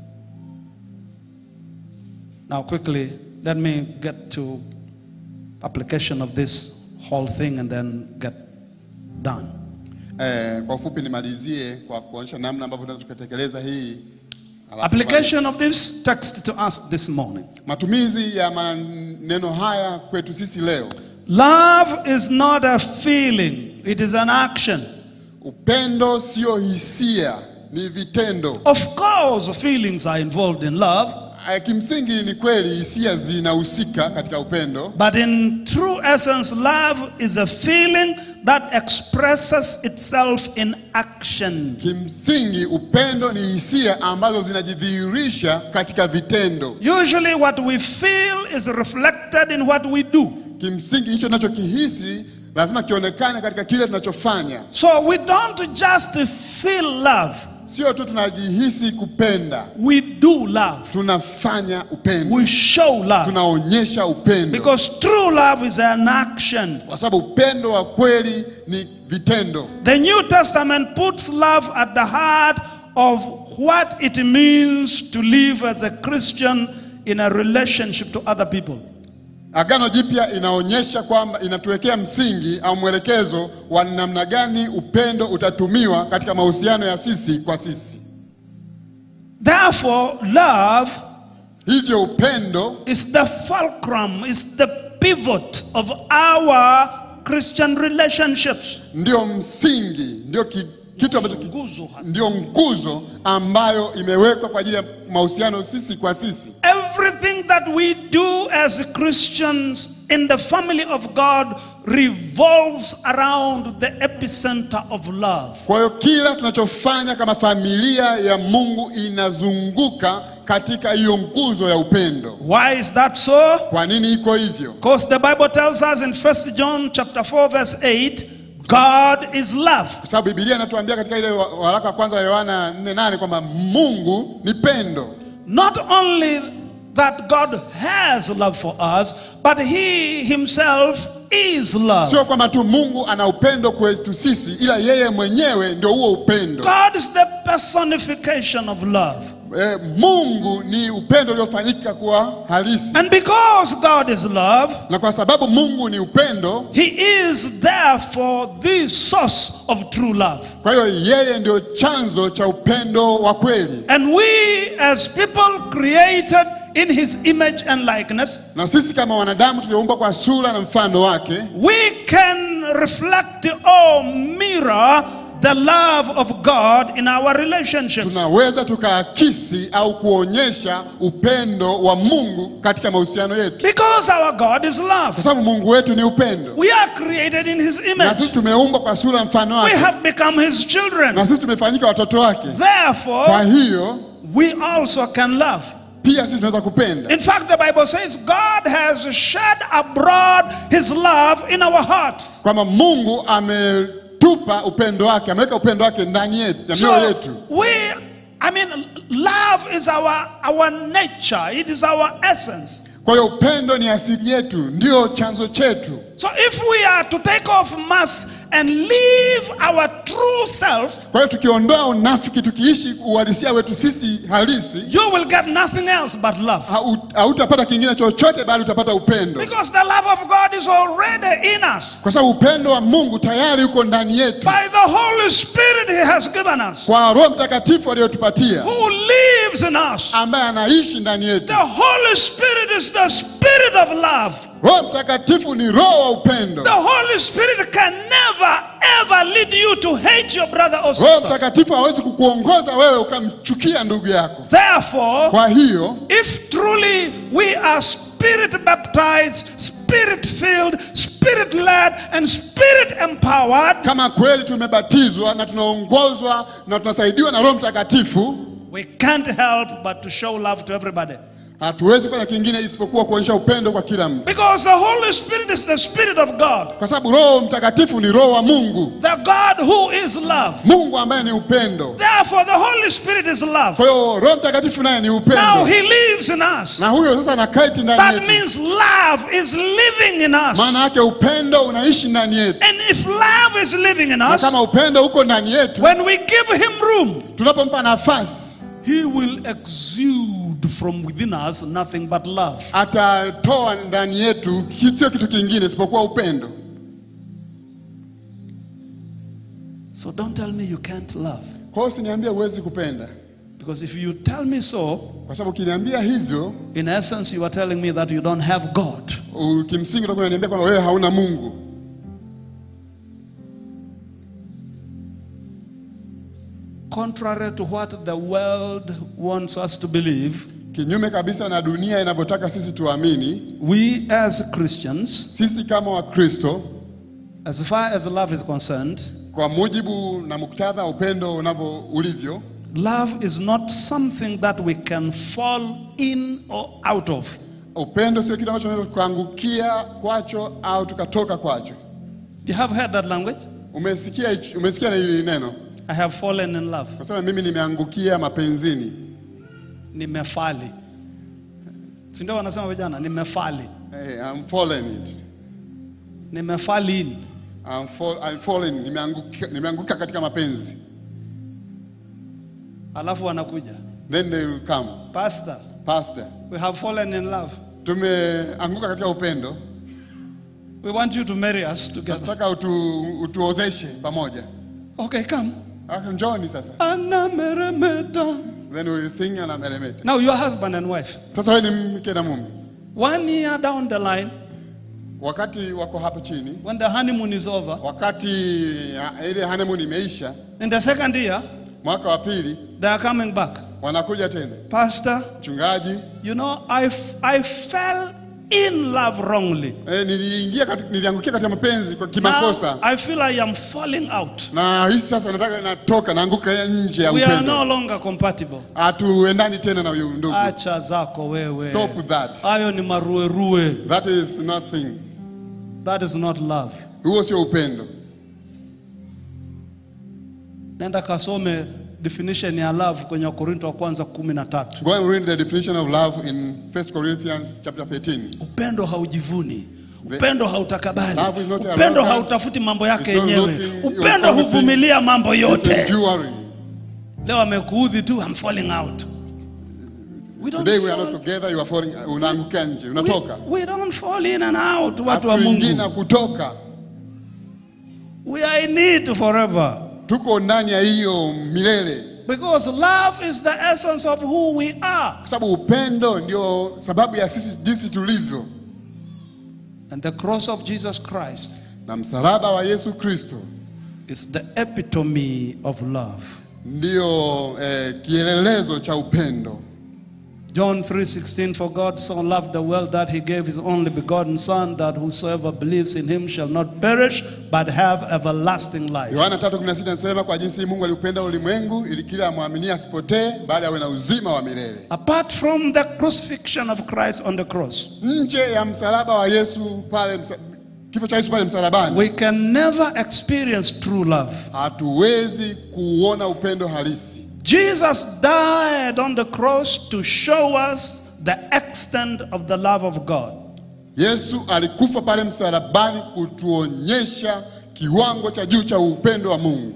S1: Now, quickly, let me get to application of this whole thing and then get done.
S2: Eh, kwa ufupi nimalizie kwa kuonyesha namna ambavyo tunaweza tukatekeleza hii. Alafu
S1: Application of this text to us this morning.
S2: Matumizi ya maneno haya kwetu sisi leo.
S1: Love is not a feeling, it is an action.
S2: Upendo sio hisia, ni vitendo.
S1: Of course, feelings are involved in love,
S2: Eh, Kimsingi ni kweli hisia zinahusika katika upendo,
S1: but in true essence, love is a feeling that expresses itself in action.
S2: kimsingi upendo ni hisia ambazo zinajidhihirisha katika vitendo.
S1: Usually, what we feel is reflected in what we do.
S2: Kimsingi hicho tunachokihisi lazima kionekane katika kile tunachofanya.
S1: So we don't just feel love,
S2: Sio tu tunajihisi kupenda,
S1: we do love.
S2: tunafanya upendo,
S1: We show love.
S2: tunaonyesha upendo,
S1: Because true love is an action.
S2: kwa sababu upendo wa kweli ni vitendo.
S1: The New Testament puts love at the heart of what it means to live as a Christian in a relationship to other people.
S2: Agano Jipya inaonyesha kwamba inatuwekea msingi au mwelekezo wa namna gani upendo utatumiwa katika mahusiano ya sisi kwa sisi.
S1: Therefore, love
S2: Hivyo upendo
S1: is the fulcrum, is the pivot of our Christian relationships.
S2: ndio msingi, ndio ki, kitu ambacho ki,
S1: Nguzo hasa.
S2: ndio nguzo ambayo imewekwa kwa ajili ya mahusiano sisi kwa sisi.
S1: Everything that we do as Christians in the family of God revolves around the epicenter of love.
S2: Kwa hiyo kila tunachofanya kama familia ya Mungu inazunguka katika hiyo nguzo ya upendo.
S1: Why is that so?
S2: Kwa nini iko hivyo?
S1: Because the Bible tells us in 1 John chapter 4 verse 8, God is love.
S2: Kwa sababu Biblia inatuambia katika ile wa- waraka wa kwanza wa Yohana 4:8 kwamba Mungu ni pendo.
S1: Not only that God has love for us, but he himself is love.
S2: Sio kwamba tu Mungu ana upendo kwetu sisi, ila yeye mwenyewe ndio huo upendo.
S1: God is the personification of love.
S2: eh, Mungu ni upendo uliofanyika kuwa halisi,
S1: And because God is love,
S2: na kwa sababu Mungu ni upendo,
S1: He is therefore the source of true love.
S2: kwa hiyo yeye ndio chanzo cha upendo wa kweli.
S1: And we, as people created in His image and likeness,
S2: Na sisi kama wanadamu tulioumbwa kwa sura na mfano wake,
S1: we can reflect or mirror the love of God in our relationships.
S2: tunaweza tukaakisi au kuonyesha upendo wa Mungu katika mahusiano yetu,
S1: Because our God is love.
S2: kwa sababu Mungu wetu ni upendo,
S1: We are created in His
S2: na
S1: image.
S2: sisi tumeumbwa kwa sura na mfano
S1: We
S2: wake,
S1: have become His children.
S2: na sisi tumefanyika watoto wake. Kwa
S1: Therefore,
S2: hiyo
S1: we also can love.
S2: pia sisi tunaweza kupenda.
S1: In fact, the Bible says God has shed abroad His love in our hearts.
S2: kwamba Mungu ametupa upendo wake, ameweka upendo wake ndani yetu, ya mioyo
S1: So
S2: yetu.
S1: we, I mean, love is our our nature. It is our essence.
S2: Kwa hiyo upendo ni asili yetu, ndio chanzo chetu.
S1: So if we are to take off mask and live our true self,
S2: Kwa hiyo tukiondoa unafiki, tukiishi uhalisia wetu sisi halisi,
S1: you will get nothing else but love.
S2: hau- hautapata kingine chochote, bali utapata upendo,
S1: Because the love of God is already in us.
S2: kwa sababu upendo wa Mungu tayari uko ndani yetu
S1: By the Holy Spirit He has given us,
S2: kwa Roho Mtakatifu aliyotupatia,
S1: who lives in us.
S2: ambaye anaishi ndani yetu.
S1: The Holy Spirit is the Spirit of love.
S2: Roho Mtakatifu ni roho wa upendo.
S1: The Holy Spirit can never ever lead you to hate your brother or
S2: Roho
S1: sister.
S2: Mtakatifu hawezi kukuongoza wewe ukamchukia ndugu yako.
S1: Therefore,
S2: Kwa hiyo
S1: if truly we are spirit baptized, spirit filled, spirit led, and spirit empowered,
S2: kama kweli tumebatizwa na tunaongozwa na tunasaidiwa na Roho Mtakatifu,
S1: we can't help but to show love to everybody.
S2: hatuwezi kufanya kingine isipokuwa kuonyesha upendo kwa kila mtu,
S1: Because the Holy Spirit is the Spirit of God,
S2: kwa sababu Roho Mtakatifu ni roho wa Mungu,
S1: the God who is love.
S2: Mungu ambaye ni upendo.
S1: Therefore, the Holy Spirit is love.
S2: Kwa hiyo Roho Mtakatifu naye ni
S1: Now
S2: upendo,
S1: He lives in us.
S2: na huyo sasa anakaiti ndani
S1: That
S2: yetu.
S1: means love is living in us.
S2: Maana yake upendo unaishi ndani yetu,
S1: And if love is living in
S2: na
S1: us,
S2: kama upendo uko ndani yetu,
S1: when we give Him room,
S2: tunapompa nafasi
S1: He will exude from within us nothing but love.
S2: atatoa ndani yetu ki- sio kitu kingine isipokuwa upendo.
S1: So don't tell me you can't love.
S2: Kwa hiyo usiniambie huwezi kupenda,
S1: Because if you tell me so,
S2: kwa sababu ukiniambia hivyo,
S1: in essence, you are telling me that you don't have God.
S2: u- kimsingi utakuwa unaniambia kwamba wewe hauna Mungu.
S1: Contrary to what the world wants us to believe,
S2: Kinyume kabisa na dunia inavyotaka sisi tuamini,
S1: we as Christians,
S2: sisi kama Wakristo,
S1: as far as love is concerned,
S2: kwa mujibu na muktadha wa upendo unavyo ulivyo,
S1: love is not something that we can fall in or out of.
S2: upendo sio kitu ambacho tunaweza tukaangukia kwacho au tukatoka kwacho.
S1: You have heard that language?
S2: Umesikia hicho- umesikia na hili neno,
S1: I have fallen in love.
S2: kwa sababu mimi nimeangukia mapenzini.
S1: Nimefali. Si ndio wanasema vijana, nimefali.
S2: Hey, I'm fallen it.
S1: Nimefali in.
S2: I'm, fall, I'm fallen, nimeanguka, nimeanguka katika mapenzi.
S1: Alafu wanakuja.
S2: Then they will come.
S1: Pastor,
S2: Pastor,
S1: we have fallen in love.
S2: tumeanguka katika upendo,
S1: We want you to marry us together.
S2: nataka utu, utuozeshe pamoja.
S1: Okay, come.
S2: Aka njoni sasa.
S1: Anameremeta.
S2: Then we will sing na meremeta.
S1: Now you're husband and wife.
S2: Sasa wewe ni mke na mume.
S1: One year down the line,
S2: Wakati wako hapo chini,
S1: when the honeymoon is over,
S2: wakati ya, ile honeymoon imeisha,
S1: in the second year,
S2: mwaka wa pili
S1: they are coming back.
S2: wanakuja tena.
S1: Pastor,
S2: Mchungaji,
S1: you know, I, f- I fell in love wrongly.
S2: eh, niliingia katika, niliangukia katika mapenzi kwa
S1: Now
S2: kimakosa.
S1: I feel I am falling out.
S2: Na hisi sasa nataka natoka naanguka nje ya
S1: We are
S2: upendo.
S1: no longer compatible.
S2: Hatuendani tena na huyo ndugu.
S1: Acha zako wewe.
S2: Stop that.
S1: Hayo ni maruerue.
S2: That is nothing.
S1: That is not love.
S2: Huo sio upendo.
S1: Nenda kasome definition ya love kwenye Wakorinto wa kwanza kumi na tatu.
S2: Go and read the definition of love in 1 Corinthians chapter 13.
S1: Upendo haujivuni.
S2: The-
S1: Upendo hautakabali.
S2: Love is not
S1: Upendo
S2: arrogant.
S1: hautafuti mambo yake
S2: It's not
S1: yenyewe.
S2: looking
S1: Upendo
S2: over everything.
S1: huvumilia mambo
S2: It's
S1: yote.
S2: enduring.
S1: Leo amekuudhi tu, I'm falling out. We don't
S2: Today we are
S1: fall-
S2: not together, you are falling, unaangukia nje,
S1: We,
S2: unatoka.
S1: we don't fall in and out, watu wa
S2: Hatuingii na
S1: Mungu.
S2: kutoka.
S1: We are in it forever.
S2: Tuko ndani ya hiyo milele.
S1: Because love is the essence of who we are.
S2: Kwa sababu upendo ndio sababu ya sisi jinsi tulivyo.
S1: And the cross of Jesus Christ
S2: Na msalaba wa Yesu Kristo
S1: is the epitome of love.
S2: ndio eh, kielelezo cha upendo.
S1: John 3:16 For God so loved the world that he gave his only begotten son that whosoever believes in him shall not perish but have everlasting life.
S2: Yohana 3:16 anasema kwa jinsi Mungu aliupenda ulimwengu ili kila amwaminie asipotee bali awe na uzima wa milele.
S1: Apart from the crucifixion of Christ on the cross,
S2: Nje ya msalaba wa Yesu pale msa, kifo cha Yesu pale msalabani
S1: we can never experience true love.
S2: hatuwezi kuona upendo halisi.
S1: Jesus died on the cross to show us the extent of the love of God.
S2: Yesu alikufa pale msalabani kutuonyesha kiwango cha juu cha upendo wa Mungu.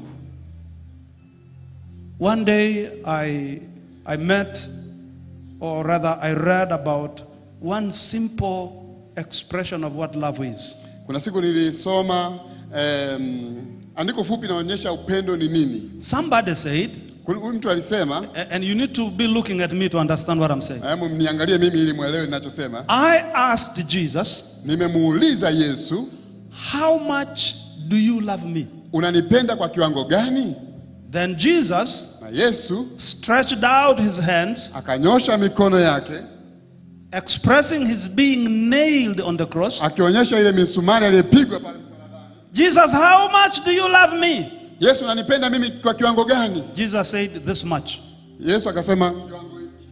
S1: One day I, I met, or rather, I read about one simple expression of what love is.
S2: Kuna siku nilisoma em, andiko fupi inaonyesha upendo ni nini.
S1: Somebody said,
S2: Kuna- Huyu mtu alisema,
S1: a- and you need to be looking at me to understand what I'm saying.
S2: hebu mniangalie mimi ili mwelewe ninachosema.
S1: I asked Jesus,
S2: Nimemuuliza Yesu,
S1: How much do you love me?
S2: unanipenda kwa kiwango gani?
S1: Then Jesus
S2: Na Yesu
S1: stretched out his hands,
S2: akanyosha mikono yake
S1: expressing his being nailed on the cross.
S2: akionyesha ile misumari aliyepigwa pale msalabani.
S1: Jesus, how much do you love me?
S2: Yesu, unanipenda mimi kwa kiwango gani?
S1: Jesus said, This much.
S2: Yesu akasema kiwango hiki,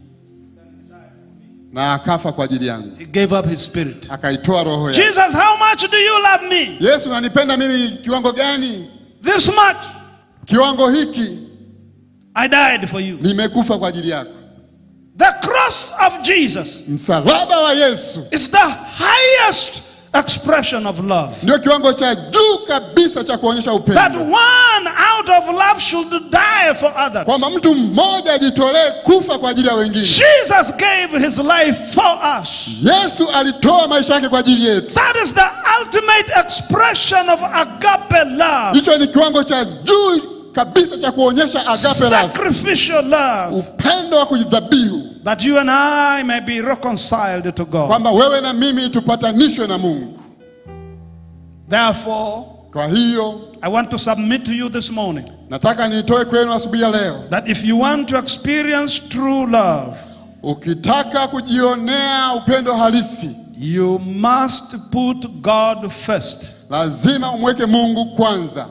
S2: na akafa kwa ajili yangu,
S1: He gave up his spirit.
S2: akaitoa roho yake.
S1: Jesus, how much do you love me?
S2: Yesu, unanipenda mimi kiwango gani?
S1: This much.
S2: Kiwango hiki,
S1: I died for you.
S2: nimekufa kwa ajili yako.
S1: The cross of Jesus
S2: Msalaba wa Yesu
S1: is the highest expression of love.
S2: ndio kiwango cha juu kabisa cha kuonyesha
S1: That
S2: upendo,
S1: one out of love should die for others.
S2: kwamba mtu mmoja ajitolee kufa kwa ajili ya wengine.
S1: Jesus gave his life for us.
S2: Yesu alitoa maisha yake kwa ajili yetu.
S1: That is the ultimate expression of agape love.
S2: Hicho ni kiwango cha juu kabisa cha kuonyesha agape love,
S1: Sacrificial love.
S2: upendo wa kujidhabihu,
S1: That you and I may be reconciled to God.
S2: kwamba wewe na mimi tupatanishwe na Mungu.
S1: Therefore,
S2: Kwa hiyo
S1: I want to submit to you this morning
S2: nataka nitoe kwenu asubuhi ya leo,
S1: that if you want to experience true love,
S2: ukitaka kujionea upendo halisi,
S1: you must put God first.
S2: lazima umweke Mungu kwanza.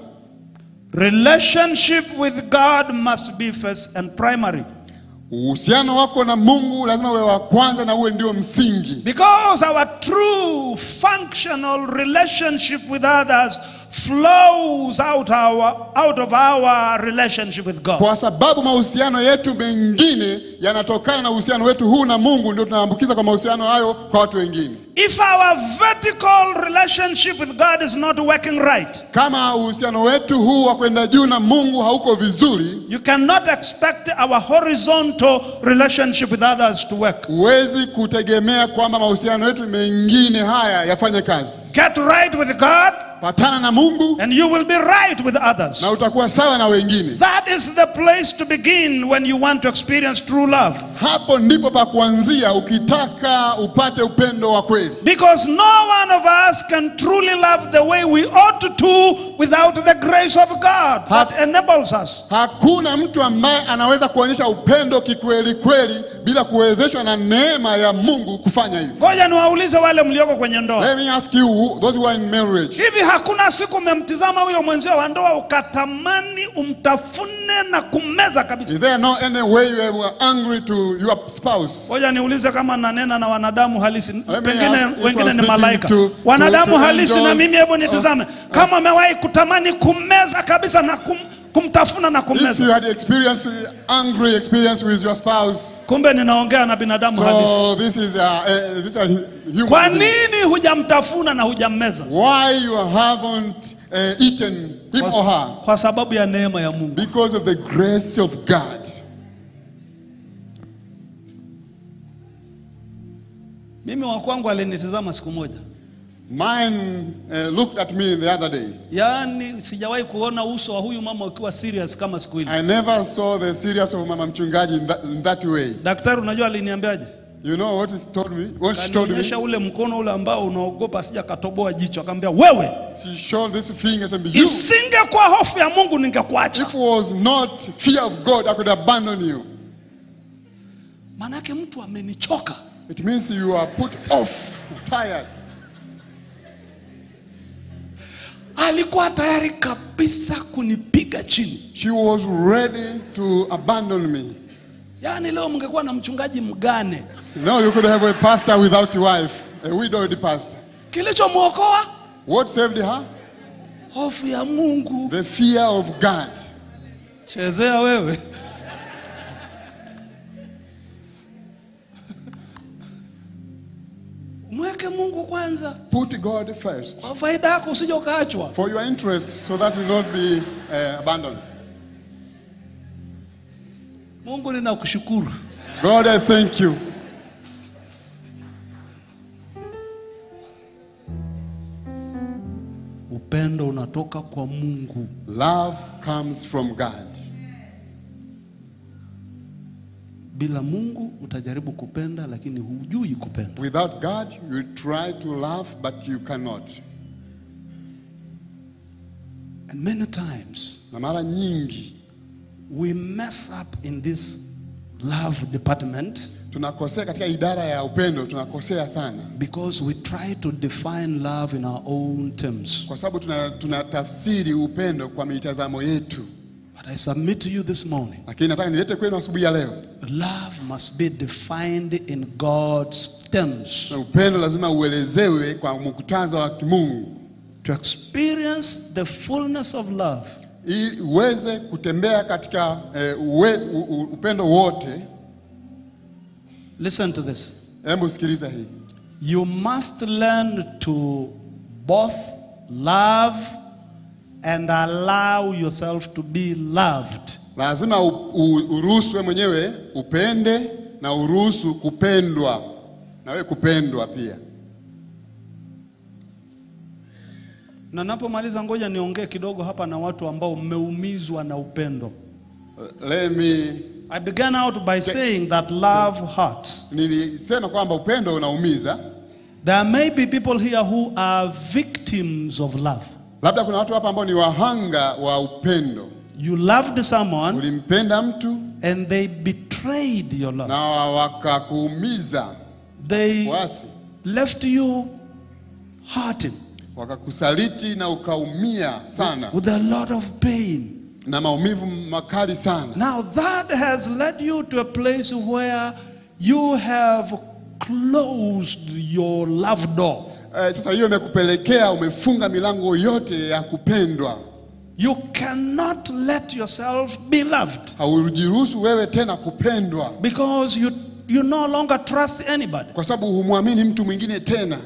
S1: Relationship with God must be first and primary.
S2: Uhusiano wako na Mungu lazima uwe wa kwanza na uwe ndio msingi,
S1: Because our true functional relationship with others flows out, our, out of our relationship with God.
S2: kwa sababu mahusiano yetu mengine yanatokana na uhusiano wetu huu na Mungu, ndio tunaambukiza kwa mahusiano hayo kwa watu wengine.
S1: If our vertical relationship with God is not working right,
S2: Kama uhusiano wetu huu wa kwenda juu na Mungu hauko vizuri,
S1: you cannot expect our horizontal relationship with others to work.
S2: huwezi kutegemea kwamba mahusiano yetu mengine haya yafanye kazi.
S1: Get right with God,
S2: Patana na Mungu
S1: and you will be right with others.
S2: na utakuwa sawa na wengine.
S1: That is the place to begin when you want to experience true love.
S2: Hapo ndipo pa kuanzia ukitaka upate upendo wa kweli,
S1: Because no one of us can truly love the way we ought to without the grace of God that enables us.
S2: hakuna mtu ambaye anaweza kuonyesha upendo kikweli kweli bila kuwezeshwa na neema ya Mungu kufanya hivyo.
S1: Ngoja niwaulize wale mlioko kwenye ndoa.
S2: Let me ask you, who- those who are in marriage,
S1: Hivi hakuna siku umemtizama huyo mwenzio wa ndoa ukatamani umtafune na kummeza kabisa?
S2: is there no any way you were angry to your spouse?
S1: Ngoja niulize kama nanena na wanadamu halisi,
S2: me
S1: pengine
S2: ask if
S1: wengine
S2: I'm
S1: ni
S2: speaking
S1: malaika.
S2: to-
S1: Wanadamu
S2: to- to
S1: halisi na
S2: angels,
S1: mimi, hebu
S2: uh,
S1: nitizame kama umewahi kutamani kummeza kabisa na kum, kumtafuna na
S2: If you
S1: kummeza.
S2: had experience angry experience with your spouse,
S1: Kumbe ninaongea na binadamu halisi.
S2: so this is a, a this is a human.
S1: Kwa
S2: being.
S1: nini hujamtafuna na hujammeza?
S2: Why you haven't uh, eaten him or her?
S1: Kwa sababu ya neema ya Mungu.
S2: Because of the grace of God.
S1: Mimi wa kwangu alinitizama siku moja,
S2: Mine uh, looked at me the other day.
S1: yaani sijawahi kuona uso wa huyu mama ukiwa serious kama siku ile.
S2: I never saw the serious of Mama Mchungaji in that, in that way.
S1: Daktari, unajua aliniambiaje?
S2: You know what he told me? What she told me?
S1: Kanionyesha ule mkono ule ambao unaogopa asija katoboa jicho, akamwambia wewe,
S2: She showed this finger and said, You,
S1: isingekuwa hofu ya Mungu ningekuacha.
S2: if it was not fear of God, I could abandon you.
S1: Maanake mtu amenichoka.
S2: It means you are put off, tired.
S1: Alikuwa tayari kabisa kunipiga chini.
S2: She was ready to abandon me.
S1: Yaani leo mngekuwa na mchungaji mgane,
S2: No, you could have a pastor without a wife, a widowed pastor.
S1: kilichomwokoa
S2: What saved her?
S1: hofu ya Mungu.
S2: The fear of God.
S1: Chezea wewe. Mweke Mungu kwanza
S2: Put God first
S1: kwa faida yako, usije ukaachwa.
S2: for your interests so that you will not be uh, abandoned.
S1: Mungu, ninakushukuru
S2: God, I thank you.
S1: upendo unatoka kwa Mungu.
S2: Love comes from God.
S1: Bila Mungu utajaribu kupenda, lakini hujui kupenda.
S2: Without God, you try to love, but you cannot.
S1: And many times
S2: Na mara nyingi
S1: we mess up in this love department
S2: tunakosea katika idara ya upendo, tunakosea sana
S1: because we try to define love in our own terms.
S2: kwa sababu tuna- tunatafsiri upendo kwa mitazamo yetu.
S1: But I submit to you this morning
S2: Lakini nataka nilete kwenu asubuhi ya leo,
S1: love must be defined in God's terms.
S2: na upendo lazima uelezewe kwa muktadha wa kimungu
S1: To experience the fullness of love,
S2: ili uweze kutembea katika eh, uwe, u, u, upendo wote.
S1: listen to this.
S2: Hebu sikiliza hii,
S1: You must learn to both love and allow yourself to be loved.
S2: lazima u, u, uruhusu wewe mwenyewe upende na uruhusu kupendwa na wewe kupendwa pia.
S1: Na napomaliza, ngoja niongee kidogo hapa na watu ambao mmeumizwa na upendo.
S2: Let me
S1: I began out by saying that love hurts.
S2: nilisema kwamba upendo unaumiza.
S1: There may be people here who are victims of love.
S2: Labda kuna watu hapa ambao ni wahanga wa upendo.
S1: You loved someone
S2: Ulimpenda mtu
S1: and they betrayed your love.
S2: na wakakuumiza,
S1: They
S2: wasi
S1: left you hurting
S2: wakakusaliti na ukaumia sana
S1: with a lot of pain.
S2: na maumivu makali sana.
S1: Now that has led you to a place where you have closed your love door.
S2: Eh, sasa hiyo imekupelekea umefunga milango yote ya kupendwa,
S1: You cannot let yourself be loved
S2: haujiruhusu wewe tena kupendwa
S1: because you, you no longer trust anybody.
S2: kwa sababu humwamini mtu mwingine tena.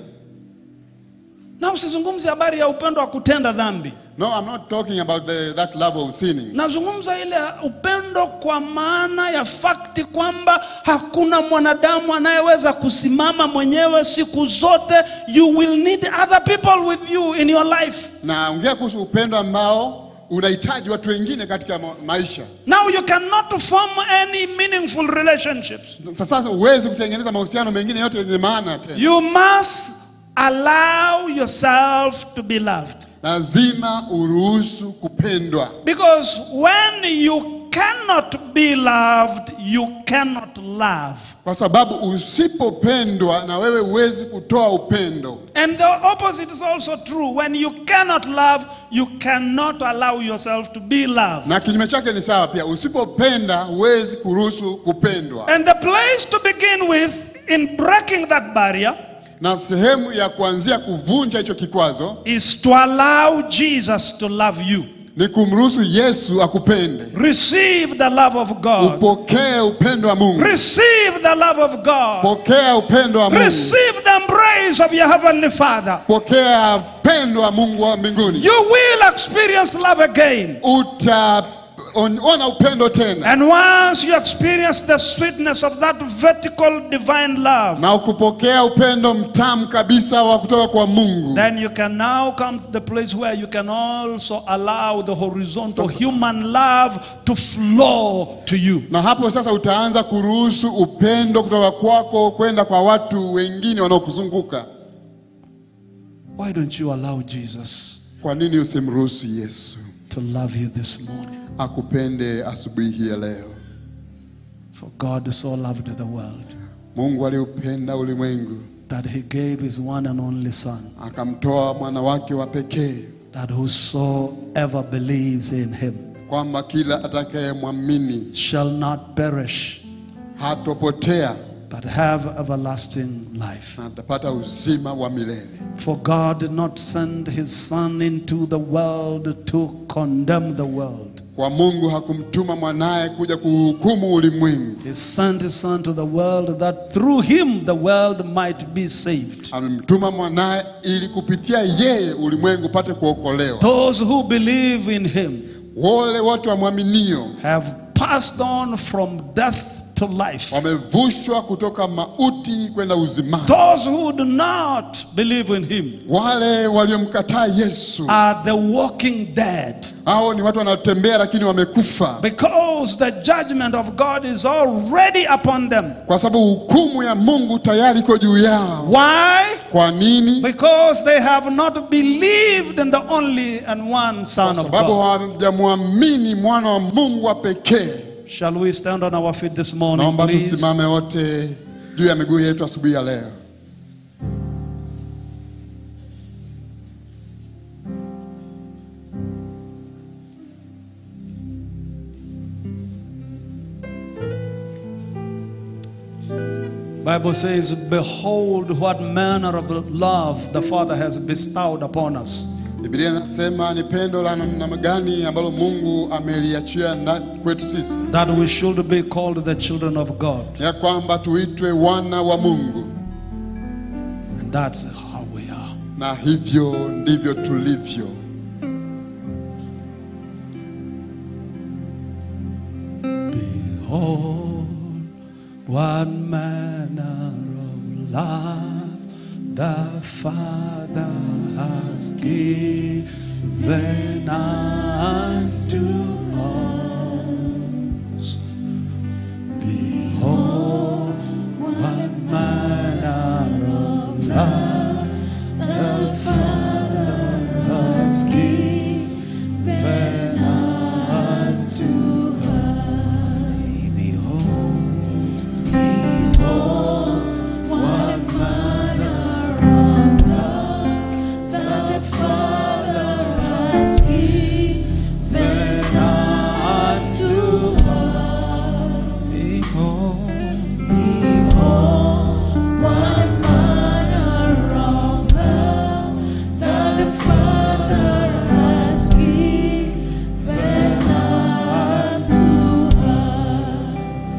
S1: Na usizungumze habari ya upendo wa kutenda dhambi.
S2: No, I'm not talking about the, that love of sinning.
S1: Nazungumza ile upendo kwa maana ya fakti kwamba hakuna mwanadamu anayeweza kusimama mwenyewe siku zote. You will need other people with you in your life.
S2: Naongea kuhusu upendo ambao unahitaji watu wengine katika ma- maisha.
S1: Now you cannot form any meaningful relationships.
S2: Sasa huwezi kutengeneza mahusiano mengine yote yenye maana tena.
S1: You must allow yourself to be loved.
S2: Lazima uruhusu kupendwa,
S1: Because when you cannot be loved, you cannot love.
S2: kwa sababu usipopendwa na wewe huwezi kutoa upendo.
S1: And the opposite is also true. When you cannot love, you cannot allow yourself to be loved.
S2: Na kinyume chake ni sawa pia, usipopenda huwezi kuruhusu kupendwa.
S1: And the place to begin with in breaking that barrier
S2: Na sehemu ya kuanzia kuvunja hicho kikwazo
S1: is to allow Jesus to love you.
S2: ni kumruhusu Yesu akupende.
S1: Receive the love of God.
S2: Upokee upendo wa Mungu,
S1: Receive the love of God.
S2: pokea upendo wa Mungu,
S1: Receive the embrace of your heavenly Father.
S2: pokea upendo wa Mungu wa mbinguni.
S1: You will experience love again.
S2: Uta on- ona upendo tena
S1: And once you experience the sweetness of that vertical divine love,
S2: na ukupokea upendo mtamu kabisa wa kutoka kwa Mungu,
S1: then you can now come to the place where you can also allow the horizontal
S2: Sasa-
S1: human love to flow to you.
S2: na hapo sasa utaanza kuruhusu upendo kutoka kwako kwenda kwa watu wengine wanaokuzunguka.
S1: Why don't you allow Jesus
S2: Kwa nini usimruhusu Yesu
S1: to love you this morning?
S2: akupende asubuhi hii ya leo?
S1: For God so loved the world
S2: Mungu aliupenda ulimwengu
S1: that he gave his one and only Son,
S2: akamtoa mwana wake wa pekee,
S1: that whosoever believes in him
S2: kwamba kila atakayemwamini
S1: shall not perish,
S2: hatopotea
S1: but have everlasting life.
S2: na atapata uzima wa milele.
S1: For God did not send his Son into the world to condemn the world.
S2: Kwa Mungu hakumtuma mwanaye kuja kuhukumu ulimwengu,
S1: He sent his Son to the world that through him the world might be saved.
S2: alimtuma mwanaye ili kupitia yeye ulimwengu upate kuokolewa.
S1: Those who believe in him
S2: Wale wote wamwaminio
S1: have passed on from death to life.
S2: wamevushwa kutoka mauti kwenda uzimani.
S1: Those who do not believe in him
S2: Wale waliomkataa Yesu,
S1: are the walking dead
S2: hao ni watu wanaotembea lakini wamekufa,
S1: because the judgment of God is already upon them.
S2: kwa sababu hukumu ya Mungu tayari iko juu yao.
S1: Why?
S2: Kwa nini?
S1: Because they have not believed in the only and one Son
S2: Kwa
S1: of
S2: sababu
S1: God.
S2: hawajamwamini mwana wa Mungu wa pekee.
S1: Shall we stand on our feet this morning,
S2: Naomba
S1: please?
S2: tusimame wote juu ya miguu yetu asubuhi ya leo.
S1: Bible says, "Behold, what manner of love the Father has bestowed upon us,
S2: Biblia inasema ni pendo la namna gani ambalo Mungu ameliachia na- kwetu sisi,
S1: that we should be called the children of God."
S2: ya kwamba tuitwe wana wa Mungu,
S1: And that's how we are.
S2: na hivyo ndivyo tulivyo.
S1: Behold, what manner of love the Father has given us to us. Behold, what manner of love the Father has given us to us. Behold, behold, what manner of love the Father has given us to us. Behold, behold, what manner of love that the Father has given us to us.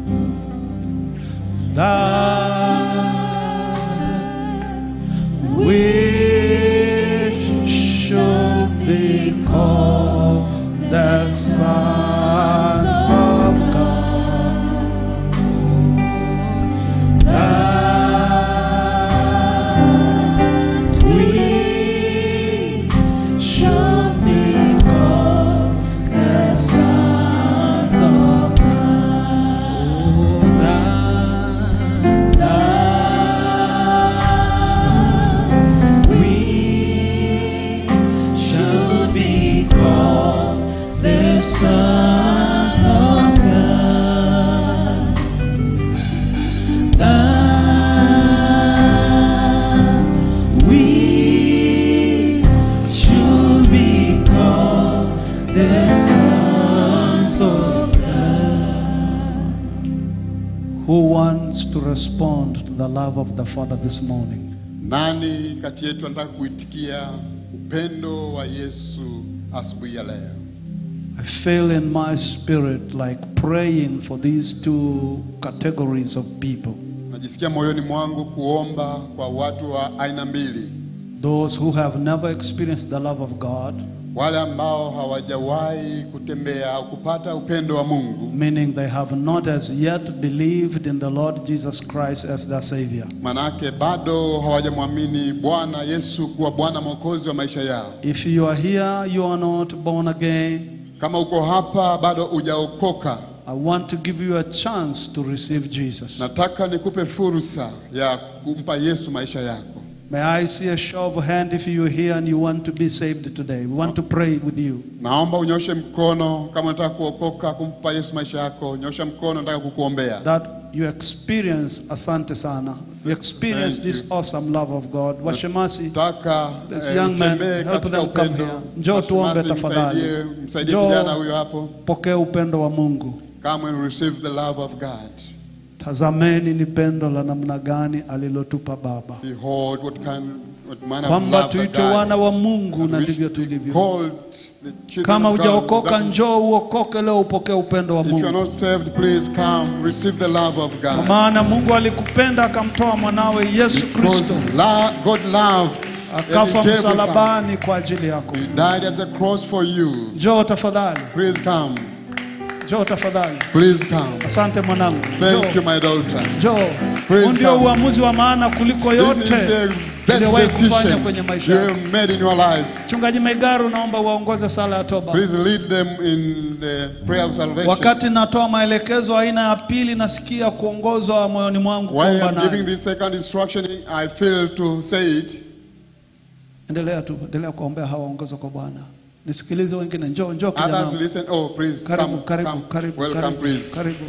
S1: That we should be called the sons of God. That we should be called the sons of God. That, that we should be called the sons of God. That we should be called the sons of God. Who wants to respond to the love of the Father this morning?
S2: Nani kati yetu anataka kuitikia upendo wa Yesu asubuhi ya leo?
S1: I feel in my spirit like praying for these two categories of people
S2: Najisikia moyoni mwangu kuomba kwa watu wa aina mbili,
S1: those who have never experienced the love of God,
S2: wale ambao hawajawahi kutembea au kupata upendo wa Mungu,
S1: meaning they have not as yet believed in the Lord Jesus Christ as their Savior.
S2: manake bado hawajamwamini Bwana Yesu kuwa Bwana Mwokozi wa maisha yao.
S1: If you are here, you are not born again,
S2: Kama uko hapa bado hujaokoka,
S1: I want to give you a chance to receive Jesus.
S2: nataka nikupe fursa ya kumpa Yesu maisha yako.
S1: May I see a show of hand if you are here and you want to be saved today? We want to pray with you.
S2: Naomba unyoshe mkono kama unataka kuokoka, kumpa Yesu maisha yako. Nyosha mkono, nataka kukuombea.
S1: That you experience, asante sana, you experience
S2: Thank
S1: this awesome love of God. Washemasi,
S2: Nataka
S1: This
S2: eh,
S1: young man,
S2: utembee
S1: help
S2: katika
S1: them come
S2: upendo.
S1: here. Njoo tuombe
S2: Mashemasi,
S1: tafadhali.
S2: msaidie, msaidie
S1: Njoo.
S2: kijana huyo hapo.
S1: pokea upendo wa Mungu.
S2: Come and receive the love of God.
S1: Tazameni ni pendo la namna gani alilotupa Baba,
S2: Behold what kind what manner of
S1: kwamba
S2: love that
S1: tuitwe wana
S2: God
S1: wa Mungu na
S2: which
S1: ndivyo
S2: be
S1: tulivyo.
S2: called the children
S1: Kama
S2: of God.
S1: hujaokoka,
S2: That's-
S1: njoo uokoke leo, upokee upendo wa
S2: If you are
S1: Mungu,
S2: not saved, please come receive the love of
S1: kwa
S2: God.
S1: maana Mungu alikupenda akamtoa mwanawe Yesu
S2: Because
S1: Kristo
S2: la- God loved and
S1: akafa
S2: he gave his son.
S1: msalabani kwa ajili yako.
S2: He died at the cross for you.
S1: Njoo tafadhali,
S2: Please come.
S1: njoo tafadhali.
S2: Please come.
S1: Asante mwanangu,
S2: Thank you,
S1: njoo,
S2: my daughter.
S1: njoo.
S2: Praise
S1: Huu ndio
S2: God.
S1: uamuzi wa maana kuliko
S2: This is
S1: yote
S2: the best
S1: uliyowahi kufanya kwenye
S2: decision
S1: maisha
S2: you
S1: yako.
S2: have made in your life.
S1: Mchungaji Maigaru, naomba uwaongoze sala ya toba.
S2: Please lead them in the prayer of salvation.
S1: Wakati natoa maelekezo aina ya pili, nasikia kuongozwa moyoni mwangu
S2: While
S1: kuomba
S2: I'm giving
S1: naye.
S2: this second instruction, I feel to say it.
S1: Endelea tu, endelea kuombea hawa waongozwe kwa Bwana. Nisikilize wengine, njoo njoo kijana.
S2: Others
S1: wangu.
S2: listen. Oh, please
S1: Karibu,
S2: come,
S1: karibu,
S2: come.
S1: karibu,
S2: Welcome,
S1: karibu,
S2: please.
S1: karibu.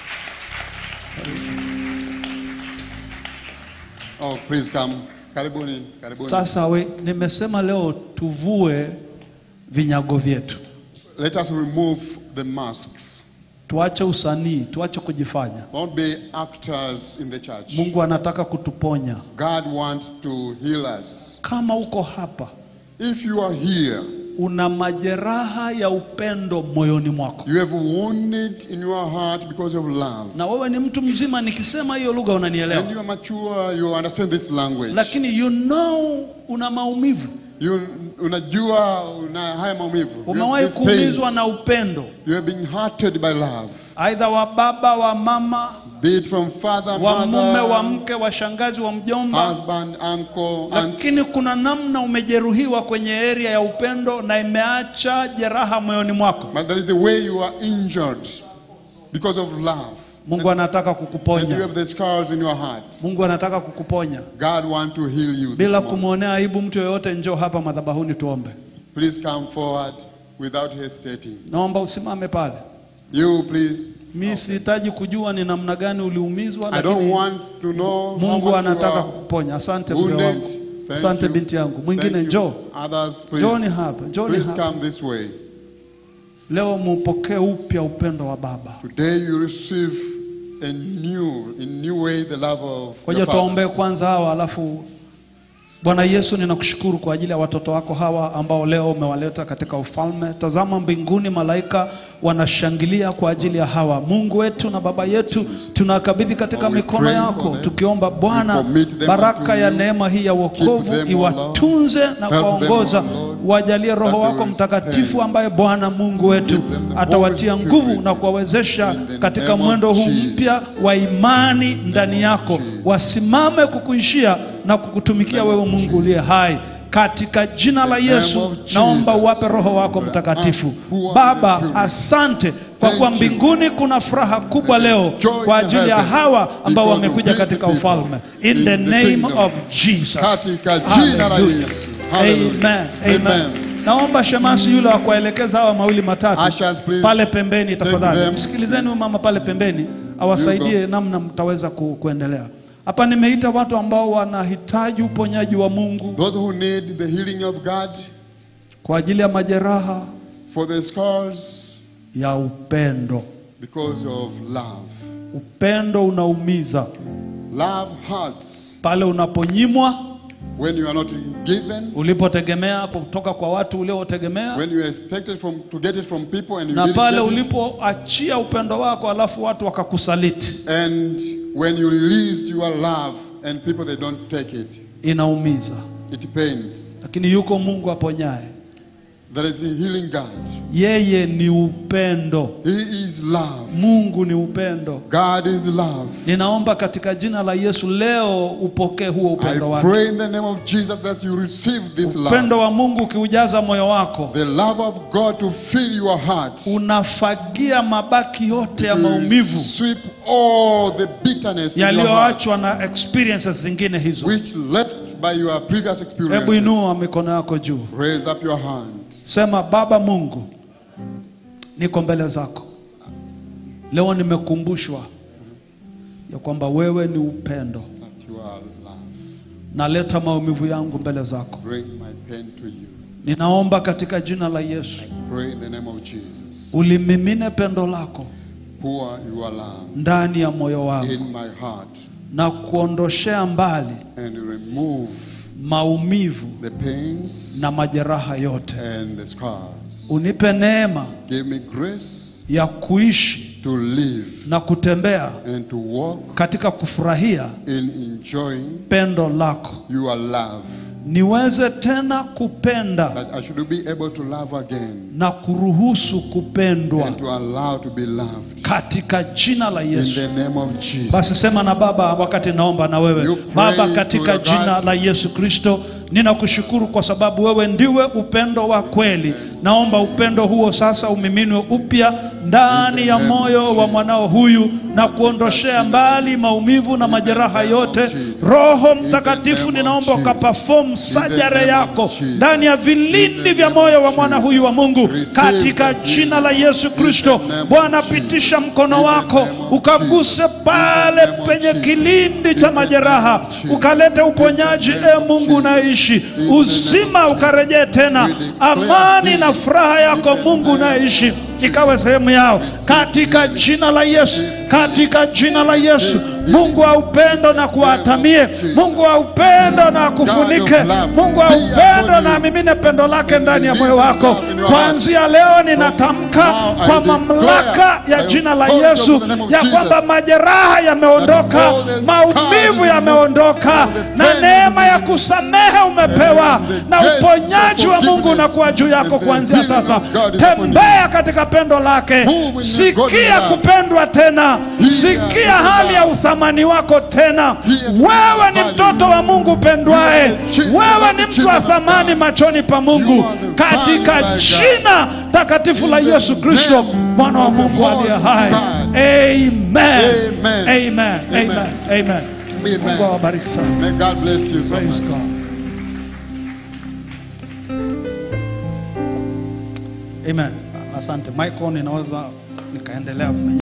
S2: Oh, please come. Karibuni, karibuni.
S1: Sasa we, nimesema leo tuvue vinyago vyetu,
S2: Let us remove the masks.
S1: tuache usanii, tuache kujifanya.
S2: Don't be actors in the church.
S1: Mungu anataka kutuponya.
S2: God wants to heal us.
S1: Kama uko hapa
S2: If you are here,
S1: una majeraha ya upendo moyoni mwako,
S2: you have wounded in your heart because of love.
S1: na wewe ni mtu mzima, nikisema hiyo lugha unanielewa,
S2: And you are mature, you understand this language.
S1: lakini you know una maumivu,
S2: You unajua una haya maumivu. You have
S1: umewahi
S2: these pains.
S1: kuumizwa na upendo,
S2: You have been hurted by love.
S1: aidha wa baba, wa mama,
S2: Be it from father,
S1: wa mume, wa
S2: mother,
S1: mke, wa shangazi, wa mjomba,
S2: husband, uncle, aunt.
S1: lakini kuna namna umejeruhiwa kwenye area ya upendo na imeacha jeraha moyoni mwako.
S2: But that is the way you are injured because of love.
S1: Mungu anataka
S2: And you
S1: kukuponya.
S2: have the scars in your heart.
S1: Mungu anataka kukuponya
S2: God wants to heal you this
S1: bila
S2: morning.
S1: kumwonea aibu mtu yoyote. Njoo hapa madhabahuni tuombe.
S2: Please come forward without hesitating.
S1: Naomba usimame pale.
S2: You please.
S1: Mi sihitaji kujua ni namna gani uliumizwa,
S2: I don't
S1: lakini
S2: want to know how
S1: Mungu
S2: much you
S1: anataka
S2: are
S1: kukuponya. Asante mzee
S2: wounded.
S1: wangu,
S2: Thank
S1: asante
S2: you.
S1: binti yangu. Mwingine
S2: Thank you.
S1: njoo,
S2: Others,
S1: njooni
S2: please.
S1: hapa, njooni
S2: Please
S1: hapa.
S2: come this way.
S1: Leo mupokee upya upendo wa Baba.
S2: Today you receive a new, in new way the love of
S1: Ngoja
S2: your Father.
S1: tuwaombee kwanza hawa, alafu Bwana Yesu, ninakushukuru kwa ajili ya watoto wako hawa ambao leo umewaleta katika ufalme. Tazama mbinguni, malaika wanashangilia kwa ajili ya hawa. Mungu wetu na Baba yetu, tunakabidhi katika
S2: Lord, we
S1: mikono
S2: pray
S1: yako,
S2: for them.
S1: tukiomba Bwana,
S2: We commit them
S1: baraka
S2: unto
S1: ya
S2: you.
S1: neema hii ya
S2: Keep
S1: wokovu
S2: them, O
S1: iwatunze na
S2: Lord. Help them,
S1: kuwaongoza,
S2: O Lord.
S1: wajalie Roho
S2: That they
S1: wako
S2: will
S1: Mtakatifu
S2: stand.
S1: ambaye Bwana Mungu wetu
S2: Give them the
S1: atawatia
S2: Holy
S1: nguvu
S2: Spirit.
S1: na kuwawezesha
S2: In the
S1: katika
S2: name of
S1: mwendo huu
S2: Jesus.
S1: mpya wa imani ndani yako
S2: Jesus.
S1: wasimame kukuishia na kukutumikia
S2: Name
S1: wewe
S2: of
S1: Mungu
S2: Jesus.
S1: uliye hai katika jina la
S2: The name
S1: Yesu
S2: of Jesus.
S1: naomba uwape Roho wako Mtakatifu.
S2: Who are
S1: Baba,
S2: the pure.
S1: asante kwa
S2: Thank
S1: kuwa
S2: you.
S1: mbinguni kuna furaha kubwa
S2: And
S1: leo
S2: joy
S1: kwa
S2: in
S1: ajili ya
S2: heaven
S1: hawa ambao
S2: because of
S1: wamekuja
S2: these
S1: katika
S2: people
S1: ufalme in
S2: in
S1: the
S2: the
S1: name
S2: kingdom.
S1: of Jesus.
S2: Katika jina la
S1: Hallelujah.
S2: Yesu. Hallelujah.
S1: Amen. Amen.
S2: Amen.
S1: Naomba shemasi yule wa kuwaelekeza hawa mawili matatu
S2: Ushers, please
S1: pale pembeni
S2: take
S1: tafadhali.
S2: them.
S1: Msikilizeni huyu mama pale pembeni awasaidie namna mtaweza ku, kuendelea. Hapa nimeita watu ambao wanahitaji uponyaji wa Mungu
S2: Those who need the healing of God
S1: kwa ajili ya majeraha
S2: for the scars
S1: ya upendo.
S2: because of love.
S1: Upendo unaumiza
S2: Love hurts
S1: pale unaponyimwa
S2: when you are not given,
S1: ulipotegemea kutoka kwa watu uliotegemea,
S2: when you expected from, to get it from people and you
S1: na
S2: didn't
S1: pale
S2: get it,
S1: ulipoachia upendo wako alafu watu wakakusaliti,
S2: and when you release your love and people they don't take it,
S1: inaumiza.
S2: it pains.
S1: Lakini yuko Mungu aponyaye,
S2: There is a healing God.
S1: Yeye ni upendo.
S2: He is love.
S1: Mungu ni upendo.
S2: God is love.
S1: Ninaomba katika jina la Yesu leo upokee huo
S2: I
S1: upendo wake.
S2: pray in the name of Jesus that you receive this love.
S1: Upendo wa Mungu ukiujaza moyo wako,
S2: The love of God to fill your heart.
S1: unafagia mabaki yote ya
S2: To
S1: maumivu
S2: sweep all the bitterness in your heart,
S1: yaliyoachwa na experiences zingine hizo.
S2: which left by your previous
S1: Hebu
S2: experiences.
S1: inua mikono yako juu,
S2: Raise up your hand.
S1: sema: Baba Mungu, niko mbele zako leo, nimekumbushwa ya kwamba wewe ni upendo.
S2: That you are love.
S1: Naleta maumivu yangu mbele zako,
S2: Bring my pain to you.
S1: ninaomba katika jina la Yesu
S2: Pray in the name of Jesus.
S1: ulimimine pendo lako
S2: Pour your love
S1: ndani ya moyo wangu
S2: in my heart
S1: na kuondoshea mbali
S2: and remove
S1: maumivu
S2: the pains
S1: na majeraha yote.
S2: and the scars.
S1: Unipe neema
S2: Give me grace
S1: ya kuishi
S2: to live
S1: na kutembea
S2: and to walk
S1: katika kufurahia
S2: in enjoying
S1: pendo lako,
S2: your love.
S1: niweze tena kupenda
S2: That I should be able to love again
S1: na kuruhusu kupendwa
S2: and to allow to be loved.
S1: katika jina la
S2: In
S1: Yesu.
S2: the name of Jesus.
S1: Basi sema na Baba wakati naomba na
S2: You
S1: wewe
S2: pray
S1: Baba,
S2: to
S1: katika
S2: your
S1: jina
S2: God.
S1: la Yesu Kristo, ninakushukuru kwa sababu wewe ndiwe upendo wa kweli. Naomba upendo huo sasa umiminwe upya ndani ya moyo wa mwanao huyu na kuondoshea mbali maumivu na majeraha yote. Roho Mtakatifu, ninaomba ukaperform sajare yako ndani ya vilindi vya moyo wa mwana huyu wa Mungu katika jina la Yesu Kristo. Bwana, pitisha mkono wako ukaguse pale penye kilindi cha majeraha, ukalete uponyaji. E Mungu unaishi, uzima ukarejee tena, amani na furaha yako Mungu unaishi ikawe sehemu yao katika jina la Yesu, katika jina la Yesu. Mungu wa upendo na kuwatamie, Mungu wa upendo na akufunike, Mungu wa upendo na amimine pendo lake ndani ya moyo wako. Kuanzia leo ninatamka kwa mamlaka ya jina la Yesu ya kwamba majeraha yameondoka, maumivu yameondoka, na neema ya kusamehe umepewa, na uponyaji wa Mungu unakuwa juu yako kuanzia sasa. Tembea katika pendo lake, sikia kupendwa tena, sikia hali ya uthamani wako tena. Wewe ni mtoto wa Mungu upendwaye, wewe ni mtu wa thamani machoni pa Mungu, katika jina takatifu la Yesu Kristo mwana wa Mungu aliye hai. Amen. Amen. Amen. Amen. Mungu awabariki sana.
S2: May God bless you so
S1: Praise
S2: much.
S1: God. Amen. Asante Michael, ninaweza nikaendelea